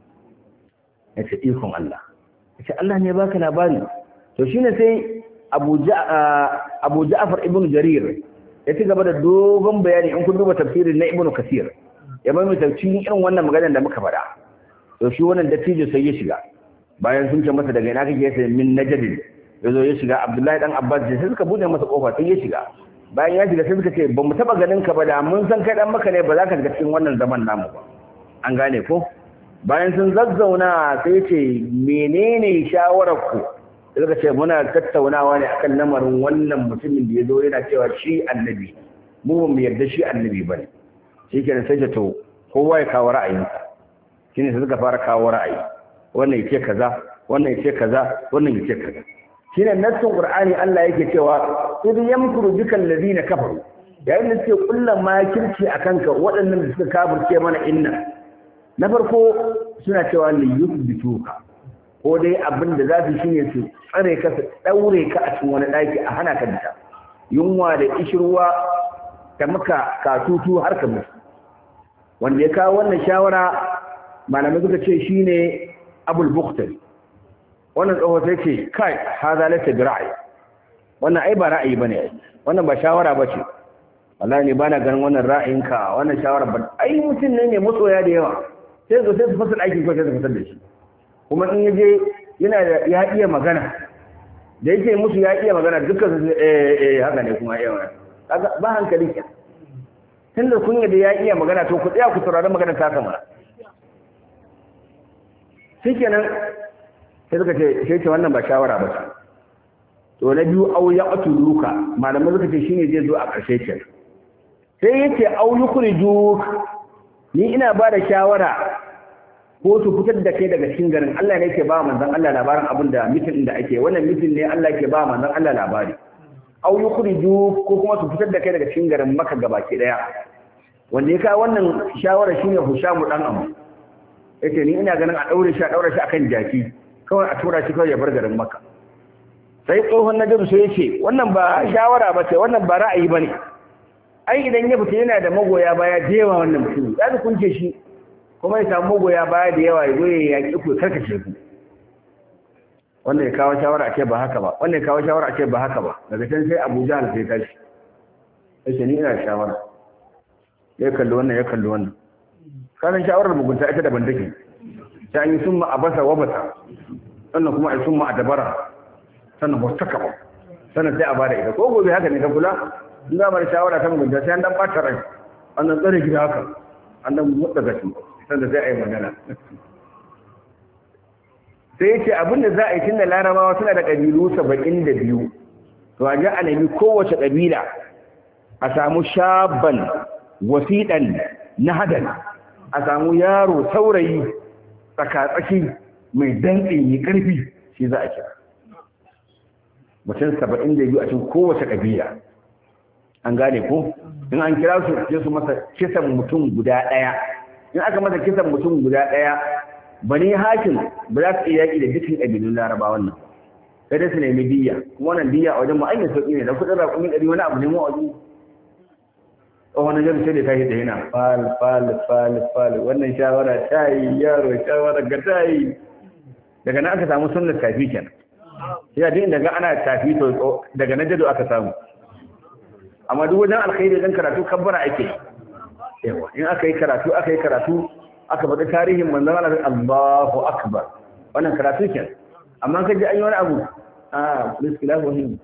yace ikon Allah yace Allah ne baka labari to shine sai Abu Abu Ja'far ibn Jarir ya ci gaba da dogon bayani in kun duba tafsirin na Ibn Kasir ya bai mu tafsirin irin wannan maganar da muka faɗa to shi wannan dattijo sai ya shiga bayan sun ce masa daga ina kake sai min najdin ya zo ya shiga abdullahi dan abbas sai suka bude masa kofa sai ya shiga bayan ya shiga sai suka ce ba mu taba ganin ka ba da mun san kai dan maka ne ba za ka shiga cikin wannan zaman namu ba an gane ko bayan sun zazzauna sai ce menene shawarar ku suka ce muna tattaunawa ne akan lamarin wannan mutumin da ya zo yana cewa shi annabi mu ba mu yarda shi annabi ba ne shi kenan sai ce to kowa ya kawo ra'ayinsa shine sai suka fara kawo ra'ayi wannan ya ce kaza wannan ya ce kaza wannan ya ce kaza shine nassin qur'ani Allah yake cewa idh yamkuru bikal ladina kafaru yayin da suke kullan makirci akan ka waɗannan da suka kafirce mana inna na farko suna cewa li yuthbituka ko dai abin da za su shine su tsare ka su daure ka a cikin wani daki a hana ka bita yunwa da ishirwa ta maka katutu har ka mutu wanda ya kawo wannan shawara malamai suka ce shine abul bukhtari wannan tsoho sai ce kai haza laysa bi ra'ayi wannan ai ba ra'ayi bane wannan ba shawara bace wallahi ne bana ganin wannan ra'ayinka wannan shawara ba ai mutum ne mai matsoya da yawa sai zo sai su fasal aikin ko sai su fasal da shi kuma in yaje yana da ya iya magana da yake musu ya iya magana dukkan su eh eh haka ne kuma iya magana kaga ba hankali ke tunda kun da ya iya magana to ku tsaya ku saurari magana ta kama shikenan sai suka ce sai ce wannan ba shawara ba ce to na biyu au ya luka malamai suka ce shine zai zo a ƙarshe ke sai yace au yukhriju ni ina ba da shawara ko su fitar da kai daga cikin garin Allah ne yake ba manzon Allah labarin abin da mitin da ake wannan mitin ne Allah yake ba manzon Allah labari au yukhriju ko kuma su fitar da kai daga cikin garin Makka gabaki daya wanda ya kawo wannan shawara shine Hushamu dan Amu yace ni ina ganin a daure shi a daure shi akan jaki kawai a tura shi kawai ya bar garin maka sai tsohon nadir sai ya ce wannan ba shawara ba ce wannan ba ra'ayi ba ne ai idan ya fita yana da magoya baya da yawa wannan mutum za su kunce shi kuma ya samu magoya baya da yawa ya zo ya yaƙi ku karkace ku wanda ya kawo shawara a ce ba haka ba wanda ya kawo shawara a ce ba haka ba daga can sai abu jahal sai tashi ya ce ni ina da shawara ya kalli wannan ya kalli wannan kasan shawarar mugunta ita daban take ta yi sun ma a basa wa basa sannan kuma a sun ma a dabara sannan ba ta kaba sannan sai a ba da ita ko gobe haka ne ka kula in za da shawara ta mugunta sai an dan ɓata rai an dan tsare gida haka an dan mutsa gashi sannan sai a yi magana sai ya ce abin da za a yi tun da larabawa suna da ƙabilu saba'in da biyu to a ji a nemi kowace ƙabila a samu shaban wasiɗan na hadan a samu yaro saurayi tsakatsaki mai dantsin yi ƙarfi shi za a kira mutum saba'in da biyu a cikin kowace ƙabila an gane ko in an kira su sai su masa kisan mutum guda ɗaya in aka masa kisan mutum guda ɗaya bani hakim ba za su iya yaƙi da dukkan ƙabilun larabawan nan sai dai su nemi diya kuma wannan diya a wajen ma'aikata sauƙi ne da kuɗin raƙumin ɗari wani abu ne mu a wajen wani jami sai da ta yi da yana fal fal fal fal wannan shawara ta yi yaro shawara ga ta yi daga nan aka samu sunnar tafi kenan ya din daga ana tafi to daga nan jado aka samu amma duk wajen alkhairi dan karatu kabbara ake yawa in aka yi karatu aka yi karatu aka faɗi tarihin manzon Allah Allahu akbar wannan karatu kenan amma ka ji an yi wani abu a biskilahu hin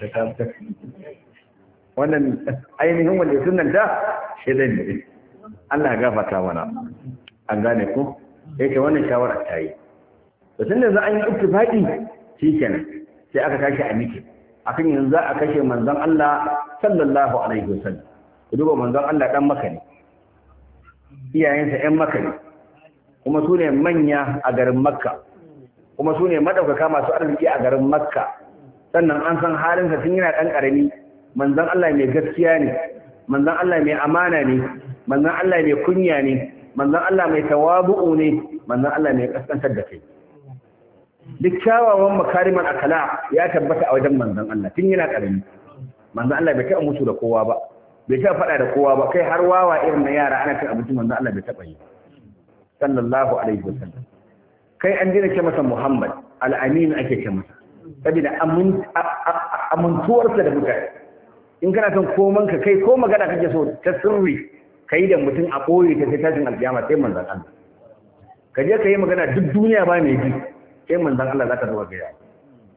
wannan ainihin wanda sunan ta shedan ne Allah ya gafarta mana an gane ku yake wannan shawara ta yi to tun da za an yi ittifaqi shikenan sai aka tashi a miki akan yanzu a kashe manzon Allah sallallahu alaihi wasallam ku duba manzon Allah dan maka ne iyayensa ƴan maka ne kuma su ne manya a garin makka kuma su ne madaukaka masu arziki a garin makka sannan an san halinsa tun yana ɗan ƙarami manzon Allah mai gaskiya ne manzon Allah mai amana ne manzon Allah mai kunya ne manzon Allah mai tawabu'u ne manzon Allah mai kaskantar da kai duk kyawawan makariman akala ya tabbata a wajen manzon Allah tun yana ƙarami manzon Allah bai taɓa musu da kowa ba bai taɓa faɗa da kowa ba kai har wawa irin na yara ana cin abinci manzon Allah bai taɓa yi sallallahu alaihi wasallam kai an dina ce masa Muhammad al-Amin ake ce masa saboda amintuwarsa da mutane in kana son koman ka kai ko magana kake so ta sirri kai da mutum a koyi ta sai tashin alkiyama sai manzon Allah ka je ka yi magana duk duniya ba mai ji sai manzon Allah zaka zo ga yayi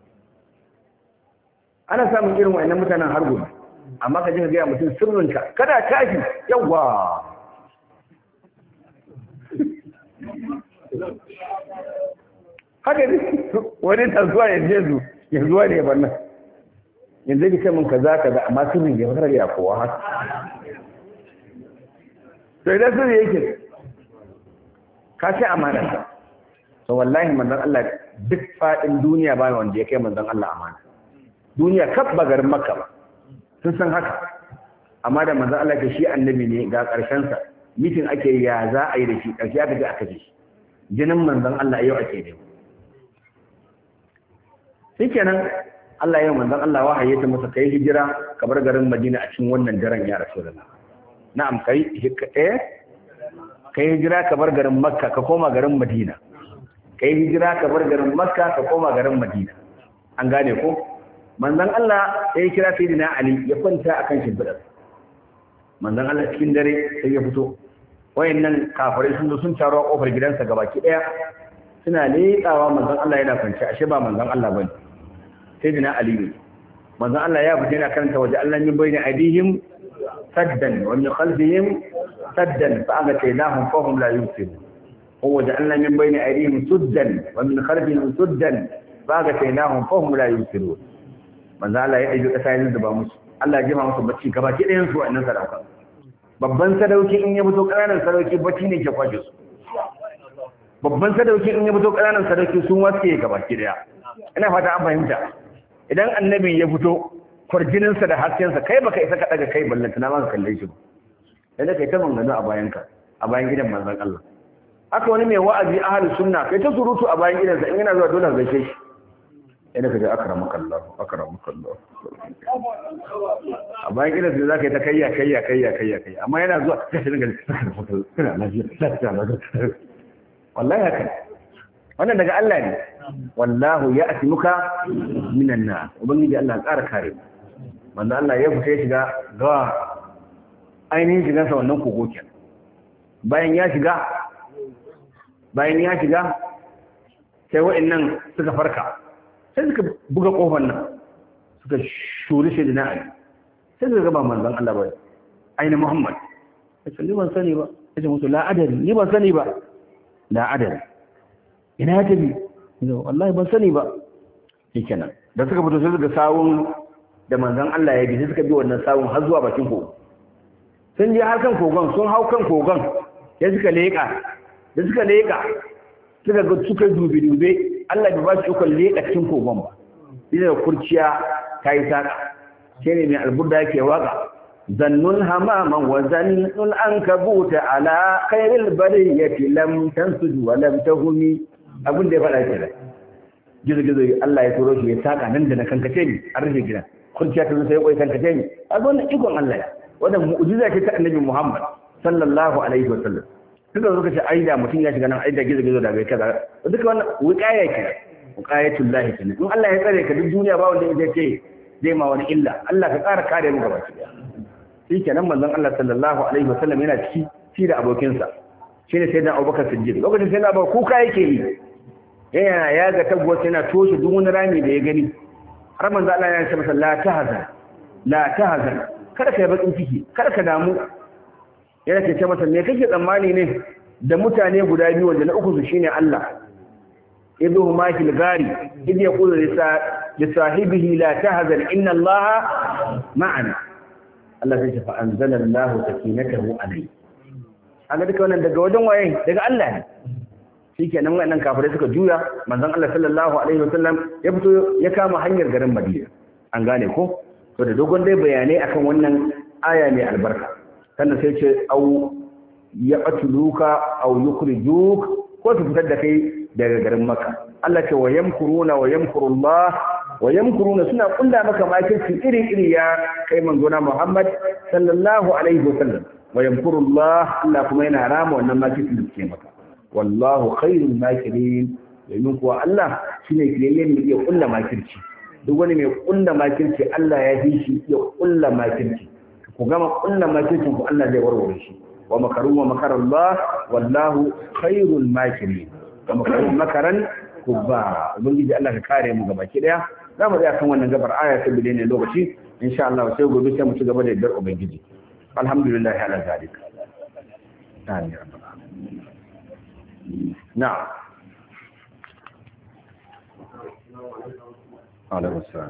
ana samun irin wayannan mutanen har gobe amma ka je ka ga mutum sirrinka kada tashi yawa haka ne wani ta zuwa yanzu yanzu ya zuwa ne bannan yanzu ki ce min kaza kaza amma sirrin ya fara ya kowa haka to idan sirri yake ka ce amana ta to wallahi manzon Allah duk fadin duniya ba wanda ya kai manzon Allah amana duniya kaf ba garin Makka ba sun san haka amma da manzon Allah ke shi annabi ne ga karshen sa mitin ake ya za a yi da shi karshe aka je aka ji shi jinin manzon Allah yau ake nema shikenan Allah yau manzon Allah wahaye ta masa kai hijira ka bar garin Madina a cikin wannan daren ya Rasulullah na'am kai eh kai hijira ka bar garin Makka ka koma garin Madina kai hijira ka bar garin Makka ka koma garin Madina an gane ko manzon Allah sai ya kira sayyidina Ali ya kwanta akan shimfidar manzon Allah cikin dare sai ya fito wayannan kafirai sun zo sun taro a kofar gidansa gabaki daya suna leƙawa manzon Allah yana kwance ashe ba manzon Allah bane sai dina Ali ne manzon Allah ya fita yana karanta waje Allah min bayni aidihim saddan wa min khalfihim saddan fa agataynahum fa hum la yusirun wa waja'alna min bayni aidihim suddan wa min khalfihim suddan fa agataynahum fa hum la yusirun manzon Allah ya ɗauki ƙasa ya zuba musu Allah ya jima musu bacci gabaki ɗayan su wa'annan sadaka babban sadauki in ya fito ƙananan sadauki bacci ne ke kwashe su babban sadauki in ya fito ƙananan sadauki sun waske gaba ki daya ina fata an fahimta idan annabi ya fito kwarjininsa da haskensa kai baka isa ka daga kai ballanta na maka kalle shi ba yadda kai ta mangano a bayan ka a bayan gidan manzon Allah haka wani mai wa'azi ahlus sunna kai ta surutu a bayan gidansa in yana zuwa dole gaishe shi yadda ka ji akramaka Allah akramaka Allah a bayan gidansa za ka yi ta kayya kayya kayya kayya kayya amma yana zuwa sai shi dinga kana lafiya lafiya lafiya wallahi haka wannan daga Allah ne wallahu ya ati muka minan na ubangiji Allah ƙara kare mu wanda Allah ya fita ya shiga ga ainihin shigansa wannan kogo kenan bayan ya shiga bayan ya shiga sai wa'annan suka farka sai suka buga kofar nan suka shuri shi na Ali sai suka gaba manzon Allah ba aina Muhammad sai ni ban sani ba sai musu la adari ni ban sani ba la adari ina ya tafi wallahi ban sani ba shikenan da suka fito sai suka sawun da manzon Allah ya bi sai suka bi wannan sawun har zuwa bakin kogo sun je har kan kogon sun hau kan kogon sai suka leka da suka leka suka ga suka dubi dube Allah bai ba su ikon leka cikin kogon ba sai da kurciya ta yi saka sai ne mai alburda yake waka zannun hamaman wa zannun an kabuta ala khairil bariyati lam tansud wa lam tahumi abin da ya faɗa kenan gizo gizo Allah ya turo shi ya saka nan da na kankace ni an rufe gidan kurciya ta sai koi kankace ni a wannan ikon Allah ya wannan mu'jiza ce ta Annabi Muhammad sallallahu alaihi wa sallam suka zo kace aida mutum ya shiga nan aida gizo gizo da bai kaza duka wannan wuqaya kenan wuqayatul lahi kenan in Allah ya tsare ka duk duniya ba wanda zai ce zai ma wani illa Allah ka ƙara kare mu gaba ɗaya shi kenan manzon Allah sallallahu alaihi wasallam yana ciki shi da abokinsa shine sai dan Abubakar Siddiq lokacin sai na ba kuka yake yi yana ya ga tabbas yana toshe duk wani rami da ya gani har manzo Allah ya ce masa la tahzan la tahzan kada ka yi bakin ciki kada ka damu yana ce masa me kake tsammani ne da mutane guda biyu wanda na uku su shine Allah idhu ma fil gari idh yaqulu li sahibihi la tahzan inna Allah ma'ana Allah sai fa anzala Allah sakinatahu alayhi aga duka wannan daga wajen waye daga Allah ne shikenan wannan kafirai suka juya manzon Allah sallallahu alaihi wasallam ya fito ya kama hanyar garin Madina an gane ko to da dogon dai bayanai akan wannan aya mai albarka sannan sai ce au ya qatluka au yukhrijuk ko su fitar da kai daga garin Makka Allah ce wa yamkuruna wa yamkurullah wa yamkuruna suna kulla maka makirci iri iri ya kai manzona Muhammad sallallahu alaihi wasallam wa yamkurullah Allah kuma yana rama wannan makirci da suke maka wallahu khairul makirin domin kuwa Allah shine kiyayyen mai iya kulla makirci duk wani mai kulla makirci Allah ya fi shi iya kulla makirci ku gama kulla makircin ku Allah zai warware shi wa makaru wa makar Allah wallahu khairul makirin wa makaru makaran kubba ubangiji Allah ka kare mu gaba ki daya za mu tsaya kan wannan gabar aya ta bide ne lokaci insha Allah sai gobe sai mu ci gaba da yardar ubangiji alhamdulillah ala zalika amin ya rabbal alamin نعم عليه السلام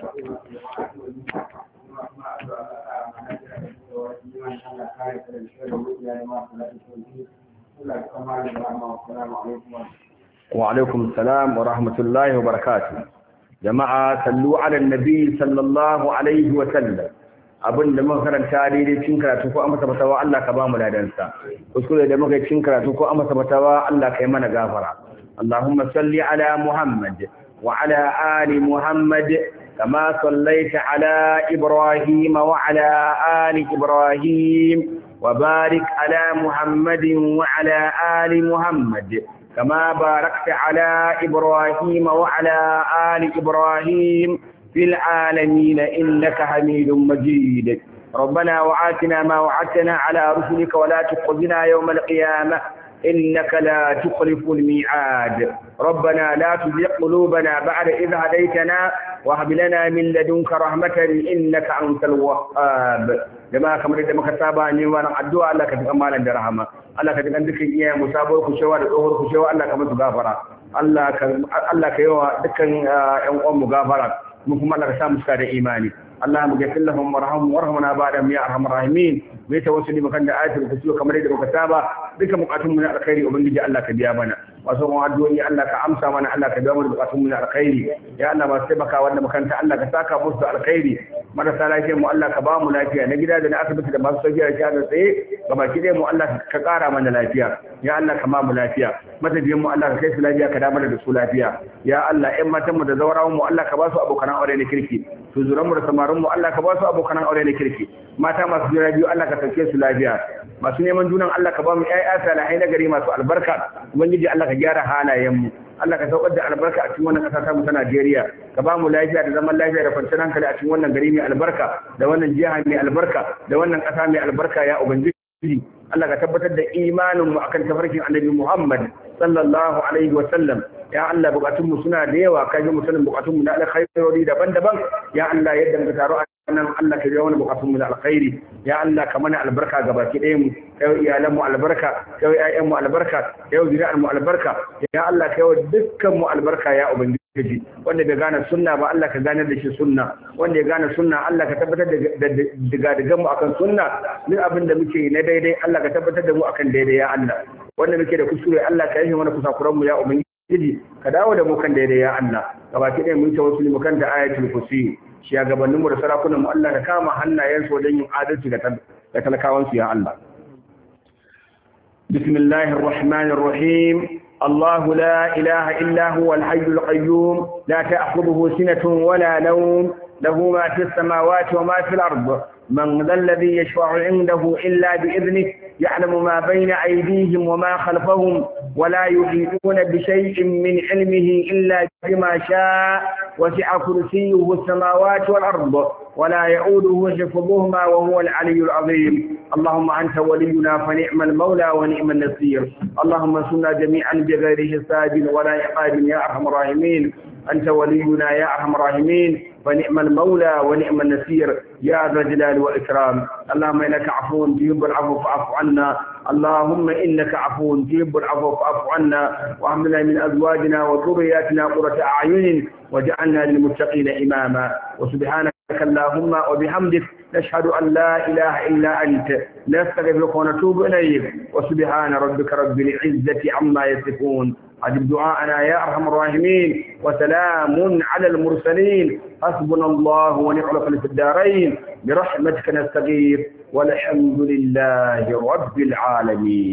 وعليكم السلام ورحمة الله وبركاته جماعة صلوا على النبي صلى الله عليه وسلم abin da muka karanta daidai cikin karatu ko an masa fatawa Allah ka ba mu ladansa kuskure da muka cikin karatu ko an masa fatawa Allah ka yi mana gafara Allahumma salli ala Muhammad wa ala ali Muhammad kama sallaita ala Ibrahim wa ala ali Ibrahim wa barik ala Muhammad wa ala ali Muhammad كما باركت على إبراهيم وعلى آل إبراهيم في العالمين إنك حميد مجيد ربنا وعاتنا ما وعدتنا على رسلك ولا تخزنا يوم القيامة إنك لا تخلف الميعاد ربنا لا تزغ قلوبنا بعد إذ هديتنا وهب لنا من لدنك رحمة إنك أنت الوهاب jama'a kamar yadda muka saba ne wannan addu'a Allah ka ji amalan da rahama Allah ka ji kan dukkan iyaye mu sabuwar ku shewa da tsohuwar ku shewa Allah ka musu gafara Allah ka Allah ka yawa dukkan ƴan uwan mu gafara mu kuma Allah ka sa mu da imani اللهم اغفر لهم وارحمهم وارحمنا بعدهم يا ارحم الراحمين mai tawassuli makan da ayatul kursi kamar yadda muka saba duka bukatun mu na alkhairi ubangiji Allah ka biya mana wasu kuma addu'o'i Allah ka amsa mana Allah ka biya mana bukatun mu na alkhairi ya Allah masu taimaka wanda makanta Allah ka saka musu da alkhairi marasa lafiyar mu Allah ka ba mu lafiya na gida da na asibiti da masu tafiya da da tsaye gabaki ɗaya mu Allah ka ƙara mana lafiya ya Allah ka ba mu lafiya matafiyan mu Allah ka kai su lafiya ka damar da su lafiya ya Allah ƴan matan mu da zaurawan mu Allah ka ba su abokan aure na kirki su zuran mu da samarin mu Allah ka ba su abokan aure na kirki mata masu jira biyu Allah ka sauke su lafiya masu neman junan Allah ka ba mu ƴaƴa salihai na gari masu albarka ubangiji Allah ka gyara halayen mu Allah ka saukar da albarka a cikin wannan ƙasa ta mu ta Najeriya ka ba mu lafiya da zaman lafiya da kwanciyar hankali a cikin wannan gari mai albarka da wannan jiha mai albarka da wannan ƙasa mai albarka ya ubangiji Allah ka tabbatar da imanin mu akan tafarkin Annabi Muhammad sallallahu alaihi wa sallam ya Allah bukatun mu suna da yawa kai mu sanin bukatun mu na alkhairi daban-daban ya Allah yadda muka taro nan Allah ka biya wani bukatun mu da alkhairi ya Allah ka mana albarka ga baki ɗayan mu kai iyalan mu albarka kai ƴaƴan mu albarka kai zuriyar mu albarka ya Allah kai dukkan mu albarka ya ubangiji wanda bai gane sunna ba Allah ka gane da shi sunna wanda ya gane sunna Allah ka tabbatar da diga digan mu akan sunna duk abin da muke yi na daidai Allah ka tabbatar da mu akan daidai ya Allah wanda muke da kuskure Allah ka yi mana kusakuran mu ya ubangiji ka dawo da mu kan daidai ya Allah gabaki ɗaya mun tawassuli mu kan da ayatul kursi shugabanninmu da sarakunanmu Allah ka kama hannayensu wajen yin adalci ga talakawansu ya Allah. Bismillahir Rahmanir Rahim. الله لا إله إلا هو الحي القيوم لا تأخذه سنة ولا نوم له ما في السماوات وما في الأرض من ذا الذي يشفع عنده إلا بإذنه يعلم ما بين أيديهم وما خلفهم ولا يحيطون بشيء من علمه إلا بما شاء وسع كرسيه السماوات والأرض ولا يعوده حفظهما وهو العلي العظيم اللهم أنت ولينا فنعم المولى ونعم النصير اللهم انصرنا جميعا بغير حساب ولا عقاب يا أرحم الراحمين أنت ولينا يا أرحم الراحمين ونعم المولى ونعم النصير يا ذا الجلال والإكرام اللهم إنك عفو تحب العفو فاعف عنا اللهم إنك عفو تحب العفو فاعف عنا وهب لنا من أزواجنا وذرياتنا قرة أعين واجعلنا للمتقين إماما وسبحانك اللهم وبحمدك نشهد أن لا إله إلا أنت نستغفرك ونتوب إليك وسبحان ربك رب العزة عما يصفون أجب دعاءنا يا أرحم الراحمين وسلام على المرسلين حسبنا الله ونعم الوكيل في الدارين برحمتك نستغيث والحمد لله رب العالمين